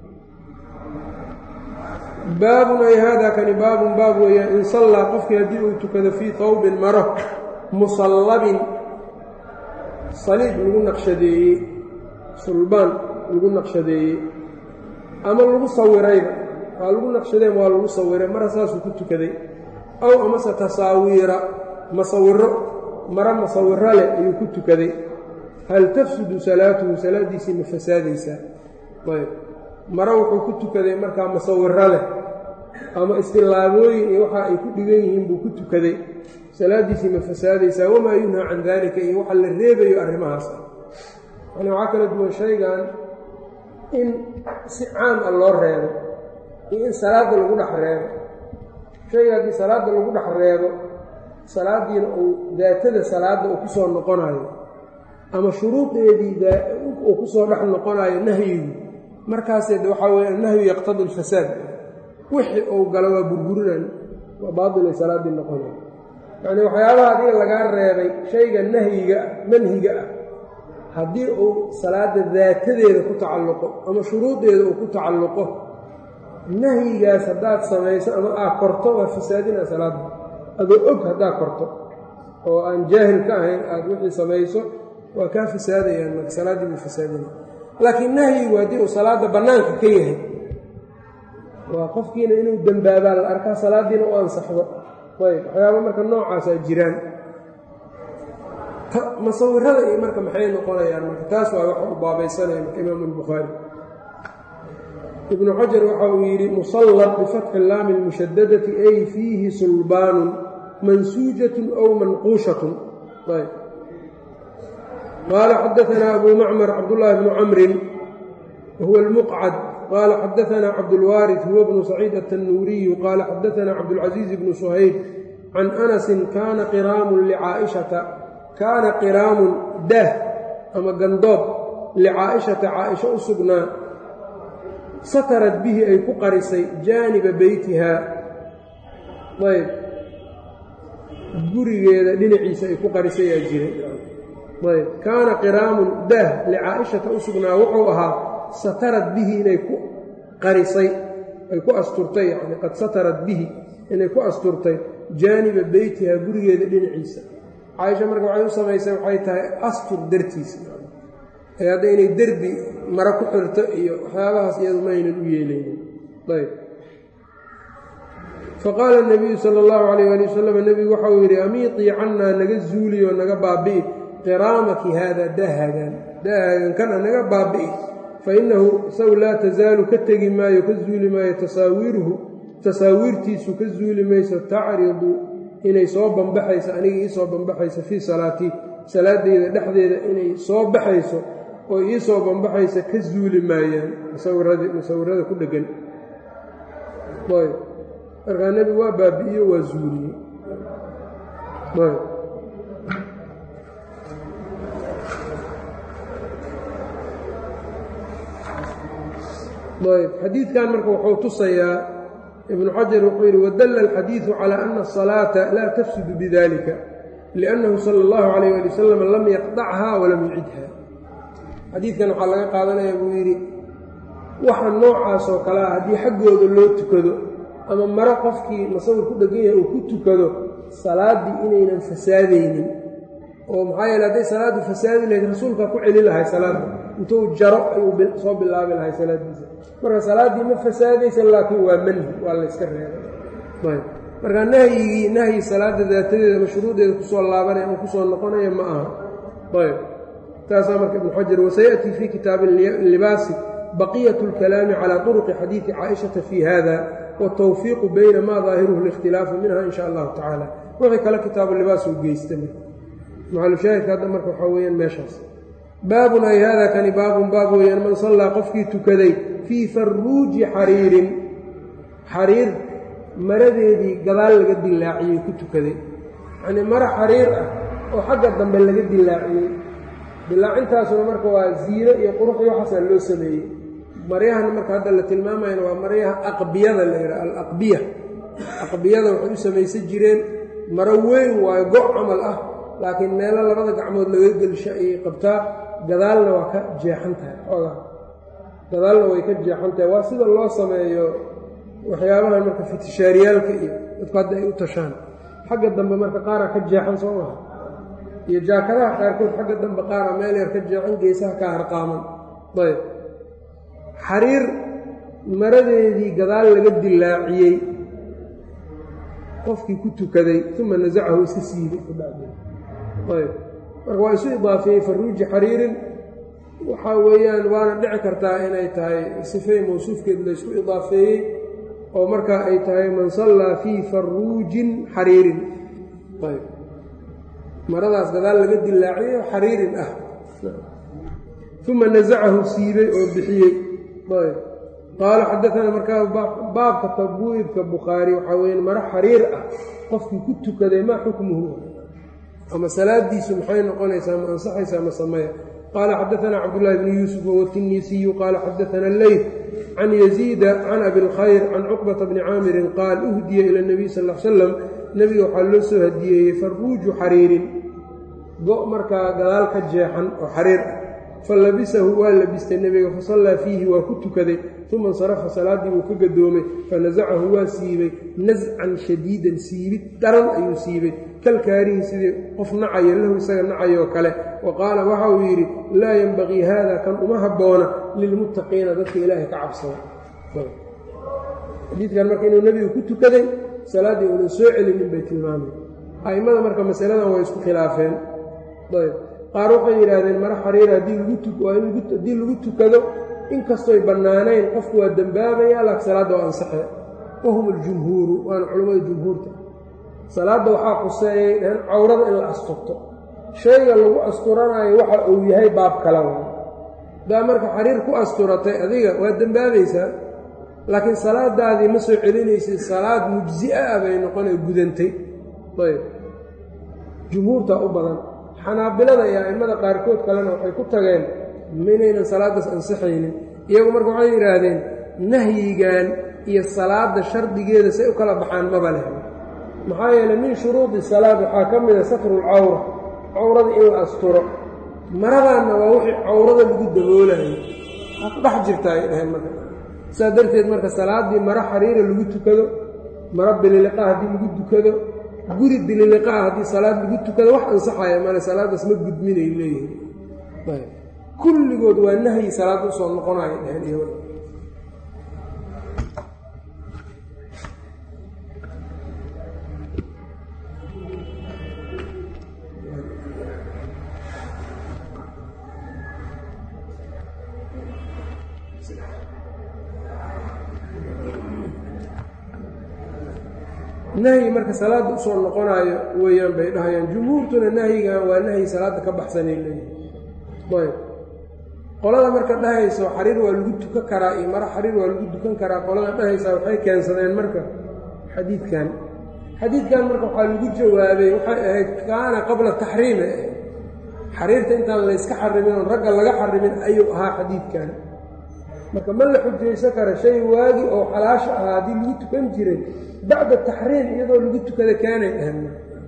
baabun ay haadaa kani baabun baab weeyaan in sallaa qofkii haddii uu tukado fii tawbin maro musallabin saliib lagu naqshadeeyey sulbaan lagu naqshadeeyey ama lagu sawirayba waa lagu naqshadeen waa lagu sawiray mara saasuu ku tukaday aw amase tasaawiira masawiro mara masawiro leh ayuu ku tukaday hal tafsudu salaatuhu salaaddiisii ma fasaadaysaa ayb mare wuxuu ku tukaday markaa masawiro leh ama istilaabooyin iyo waxa ay ku dhigan yihiin buu ku tukaday salaaddiisii ma fasaadaysaa wamaa yunhaa can daalika iyo waxa la reebayo arrimahaas ah yani waxaa kala duwan shaygan in si caam ah loo reebo iyo in salaadda lagu dhex reebo shayga haddii salaadda lagu dhex reebo salaaddiina uu daatada salaadda uu ku soo noqonayo ama shuruudeedii uu ku soo dhex noqonayo nahyigu markaasee de waxaa weeye annahyu yaqtadi alfasaad wixii uu galo waa burburinaan baailay salaaddii noqona yacnii waxyaabaha adiga lagaa reebay shayga nahyiga ah manhiga ah haddii uu salaadda daatadeeda ku tacalluqo ama shuruudeeda uu ku tacalluqo nahyigaas haddaad samayso ama aad korto waa fasaadinaa salaadda adoo og haddaad korto oo aan jaahil ka ahayn aada wixii samayso waa kaa fasaadayaan marka salaaddii buu fasaadinaya laakiin nahyigu haddii uu salaadda bannaanka ka yahay waa qofkiina inuu dembaabaa la arkaa salaaddiina u ansaxdo ayb waxyaaba marka noocaasaa jiraan masawirada iyo marka maxay noqonayaan marka taas waa waxa u baabaysanaya marka imaamu albukhaari ibnu xajar waxa uu yidhi musallad bifatxi laami lmushadadati ay fiihi sulbaanun mansuujatun aw manquushatun ayb qaala xadaanaa abu macmar cabdullaahi bnu camrin wahuwa almuqcad qaala xadaanaa cabdulwaaris huwa bnu saciid atannuuriyu qaala xadaanaa cabdulcasiiz bnu suhayb can anasin kaana qiraamun licaaishata kaana qiraamun daah ama gandoob licaa'ishata caaisho u sugnaa satarad bihi ay ku qarisay jaaniba beytihaa ayb gurigeeda dhinaciisa ay ku qarisay aa jiray ayb kaana qiraamun daah licaa'ishata u sugnaa wuxuu ahaa satarad bihi inay ku qarisay ay ku asturtay yani qad satarad bihi inay ku asturtay jaaniba beytihaa gurigeeda dhinaciisa caaisha marka waxay u samaysay waxay tahay astur dartiisa ee hadda inay derbi maro ku xirto iyo waxyaabahaas iyadu ma aynan u yeelaynin ayb faqaala nabiyu sala allahu calayh ali wasalam nebigu waxa uu yidhi amiitii cannaa naga zuuliyo naga baabi'i qiraamaki haada daahagan daahagan kana naga baabi'i fa innahu isagu laa tasaalu ka tegi maayo ka zuuli maayo tasaawiiruhu tasaawiirtiisu ka zuuli mayso tacridu inay soo bambaxayso aniga ii soo bambaxayso fii salaatii salaadeyda dhexdeeda inay soo baxayso oo ii soo bambaxaysa ka zuuli maayaan musawirada ku dheggan ayb markaa nebigu waa baabi'iyo waa zuuliyey ayb ayb xadiidkan marka wuxuu tusayaa ibnu xajar wuxuu yidhi wadalla alxadiidu calaa ana asalaata laa tafsudu bidalika liannahu sala allahu calayh ali wasalam lam yaqdachaa walam yucidha xadiidkan waxaa laga qaadanaya buu yidhi waxa noocaasoo kale ah haddii xaggooda loo tukado ama maro qofkii masawir ku dhegan yahay uu ku tukado salaaddii inaynan fasaadaynin oo maxaa yeele hadday salaaddu fasaadi lahayd rasuulkaa ku celi lahay salaadda intuu jaro ayuu soo bilaabi lahay salaaddiisa marka salaaddii ma fasaadaysa laakiin waa manhi waa layska reebay marka nahyigii nahyi salaadda daatadeeda mashruudeeda kusoo laabanaya ama kusoo noqonaya ma aha ayb taasaa marka ibnu xajar wasayaأtii fii kitaabi libaasi baqiyat اlkalaami calى طurqi xadiidi caaishata fii hada wالtawfiiqu bayna ma daahiruhu اlاkhtilaafu minha in sha allahu tacaala wixii kale kitaabu libaas uu geysta maxalushaahidka hadda marka waxaa weyaan meeshaas baabun ay hada kani baabun baab weeyaan man sallaa qofkii tukaday fii farruuji xariirin xariir maradeedii gadaal laga dilaaciyey ku tukaday yacnii maro xariir ah oo xagga dambe laga dilaaciyey dilaacintaasuna marka waa ziino iyo qurux iyo waxaasaa loo sameeyey maryahan marka hadda la tilmaamayana waa maryaha aqbiyada la yidhaha alaqbiya aqbiyada waxay u samaysan jireen maro weyn waayo go' camal ah laakiin meelo labada gacmood laga gelsho ayay qabtaa gadaalna waa ka jeexan tahay xoogaa gadaalna way ka jeexan tahay waa sida loo sameeyo waxyaabahan marka fitishaariyaalka iyo dadku hadda ay u tashaan xagga dambe marka qaaraa ka jeexan soo maha iyo jaakadaha qaarkood xagga dambe qaara meel yar ka jeexan geesaha ka harqaaman ayb xariir maradeedii gadaal laga dilaaciyey qofkii ku tukaday uma nasacahu iska siibay ayb marka waa isu idaafeeyey farruuji xariirin waxaa weeyaan waana dhici kartaa inay tahay sifey mawsuufkeed laysku idaafeeyey oo markaa ay tahay man sallaa fii farruujin xariirin ayb maradaas gadaal laga dilaaciyo xariirin ah uma nasacahu siibay oo bixiyey ayb qaala xadaanaa markaa baabka tabwiibka bukhaari waxaa weya maro xariir ah qofkii ku tukaday maa xukmuhu ama salaadiisu maxay noqonaysaa ma ansaxaysaa ma sameya qaala xadaanaa cabdullaahi bnu yuusuf wawa tinisiyu qaala xadaana leyt can yaziida can abi lkhayr can cuqbata bni caamirin qaal uhdiya ila اnabiy sal l slam nebiga waxaa loo soo hadiyeeyey faruuju xariirin go' markaa gadaal ka jeexan oo xariir ah fa labisahu waa labistay nebiga fasallaa fiihi waa ku tukaday uma insarafa salaaddii buu ka gadoomay fanasacahu waa siibay nascan shadiidan siibid daran ayuu siibay kalkaarihi sidii qof nacayo lahu isaga nacayoo kale wa qaala waxa uu yidhi laa yenbagii haada kan uma habboona lilmuttaqiina dadka ilaahay ka cabsada xadiidkan marka inuu nebigu ku tukaday salaaddii uunan soo celinin bay tilmaamay a'immada marka masaladan way isku khilaafeen ayb qaar waxay yidhaahdeen mara xariira haddii haddii lagu tukado inkastoy bannaanayn qofku waa dembaabaya laakin salaadda waa ansaxe wahum aljumhuuru waana culammada jumhuurta salaadda waxaa quseeyay dhaheen cawrada in la asturto shayga lagu asturanayo waxa uu yahay baab kala wa haddaa marka xariir ku asturatay adiga waa dembaabaysaa laakiin salaadaadii ma soo celinaysid salaad mujzi'a ah bay noqonay gudantay ayb jumhuurtaa u badan xanaabilada iyo a'immada qaarkood kalena waxay ku tageen minaynan salaaddaas ansixaynin iyagu marka waxay yidhaahdeen nahyigan iyo salaadda shardigeeda say u kala baxaan maba leh maxaa yeeley min shuruudi salaad waxaa ka mida satrulcawra cawrada in la asturo maradaanna waa wixii cawrada lagu daboolayo waa ku dhex jirta ay dhaheen marka saas darteed marka salaaddii maro xariira lagu tukado maro bililiqa haddii lagu tukado guri bililiqaa haddii salaad lagu tukado wax ansaxaya male salaaddaas ma gudminay leeyihin kulligood waa nahyi salaadda usoo noqonayo dheheen iyo nahyi marka salaadda usoo noqonaayo weeyaan bay dhahayaan jumhuurtuna nahyigan waa nahyi salaadda ka baxsanay leeyihin ayb qolada marka dhahayso xariir waa lagu tukan karaa iyo maro xariir waa lagu dukan karaa qolada dhahaysaa waxay keensadeen marka xadiidkan xadiidkan marka waxaa lagu jawaabay waxay ahayd kaana qabla taxriimi xariirta intaan layska xarimin oon ragga laga xarimin ayuu ahaa xadiidkan marka ma la xujaysan kara shay waagi oo xalaasha ahaa haddii lagu tukan jiray bacda taxriim iyadoo lagu tukada kaanay ahan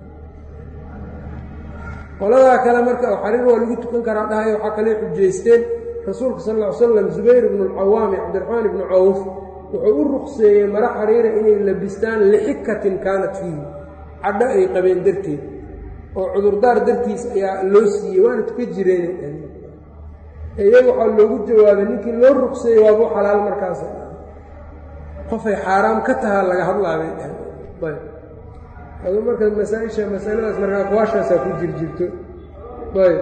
qoladaa kale marka xariir waa lagu tukan karaa dhahay waxaa kale xujaysteen rasuulka sal ll ly slam zubayr ibnu alcawaam iyo cabdiraxmaan ibnu cawf wuxuu u ruqseeyey maro xariira inay labistaan lixikatin kaanat fiihi cadho ay qabeen darteed oo cudurdaar dartiis ayaa loo siiyey waana tuka jireen iyaga waxaa loogu jawaabay ninkii loo ruqseeyey waabuu xalaal markaas qofay xaaraam ka tahaa laga hadlaabay dheheen ayb aduu marka masaaisha masaladaas marka aqwaashaasaa ku jirjirto ayb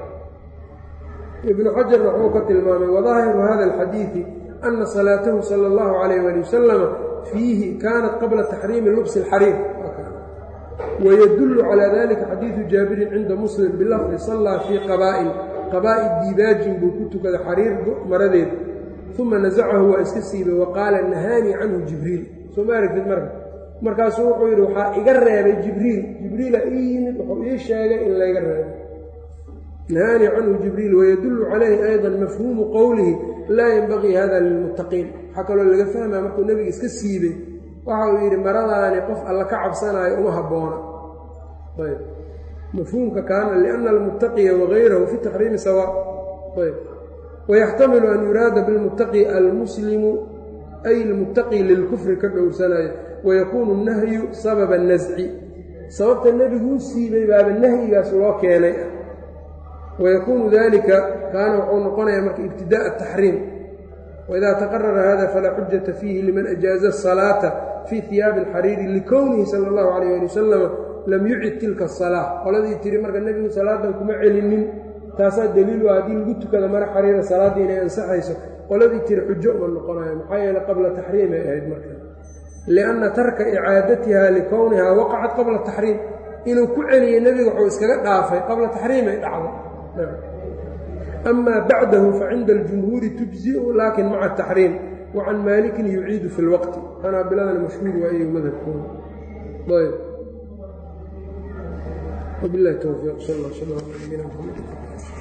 ibnu xajarna wuxuu ka tilmaamay wadaahiru hada alxadiidi ana salaatahu sala allahu calayh ali wasalama fiihi kaanat qabla taxriimi lubsi alxariir wayadullu calaa dalika xadiidu jaabirin cinda muslim bilafdi sallaa fii qabaa'in qabaa'i diibaajin buu ku tukaday xariir maradeed uma nasacahu waa iska siibay wa qaala nahaanii canhu jibriil soo ma aragtid marka markaasuu wuxuu yidhi waxaa iga reebay jibriil jibriila ii yimid wuxuu ii sheegay in layga reebay nahaanii canhu jibriil wayadullu calayhi aydan mafhuumu qowlihi laa yenbagii hada lilmuttaqiin waxaa kaloo laga fahmaya markuu nebiga iska siibay waxa uu yidhi maradaani qof alla ka cabsanaayo uma habboona ayb mafhuumka kaana lianna almuttaqiya wagayrahu fi taxriimi sawa ayb wayaxtamilu an yuraada bilmuttaqi almuslimu ay ilmuttaqi lilkufri ka dhowrsanayo wayakuunu nahyu sababa nasci sababta nebiguu siibay baaba nahyigaas loo keenay ah wayakuunu dalika kaana wuxuu noqonayaa marka ibtidaء ataxriim waidaa taqarara hada falaa xujata fiihi liman ajaaza asalaata fii hiyaabi alxariiri likownihi sala اllahu alayh ali wasalama lam yucid tilka asalaa qoladii tiri marka nebigu salaadan kuma celinin taasaa daliilu ah haddii lagu tukada mara xariira salaaddii inay ansaxayso qoladii tiri xujo uma noqonayo maxaa yeele qabla taxriim ay ahayd marka lianna tarka icaadatiha likownihaa waqacat qabla taxriim inuu ku celiyey nebiga wuxuu iskaga dhaafay qabla taxriim ay dhacday amaa bacdahu facinda aljumhuuri tujziu laakin maca taxriim wa can maalikin yuciidu fi lwaqti xanaabiladana mashhuur waa iyagu madhabkooda ayb وبالله التوفيق صلى الله وسلم على نبينا محمد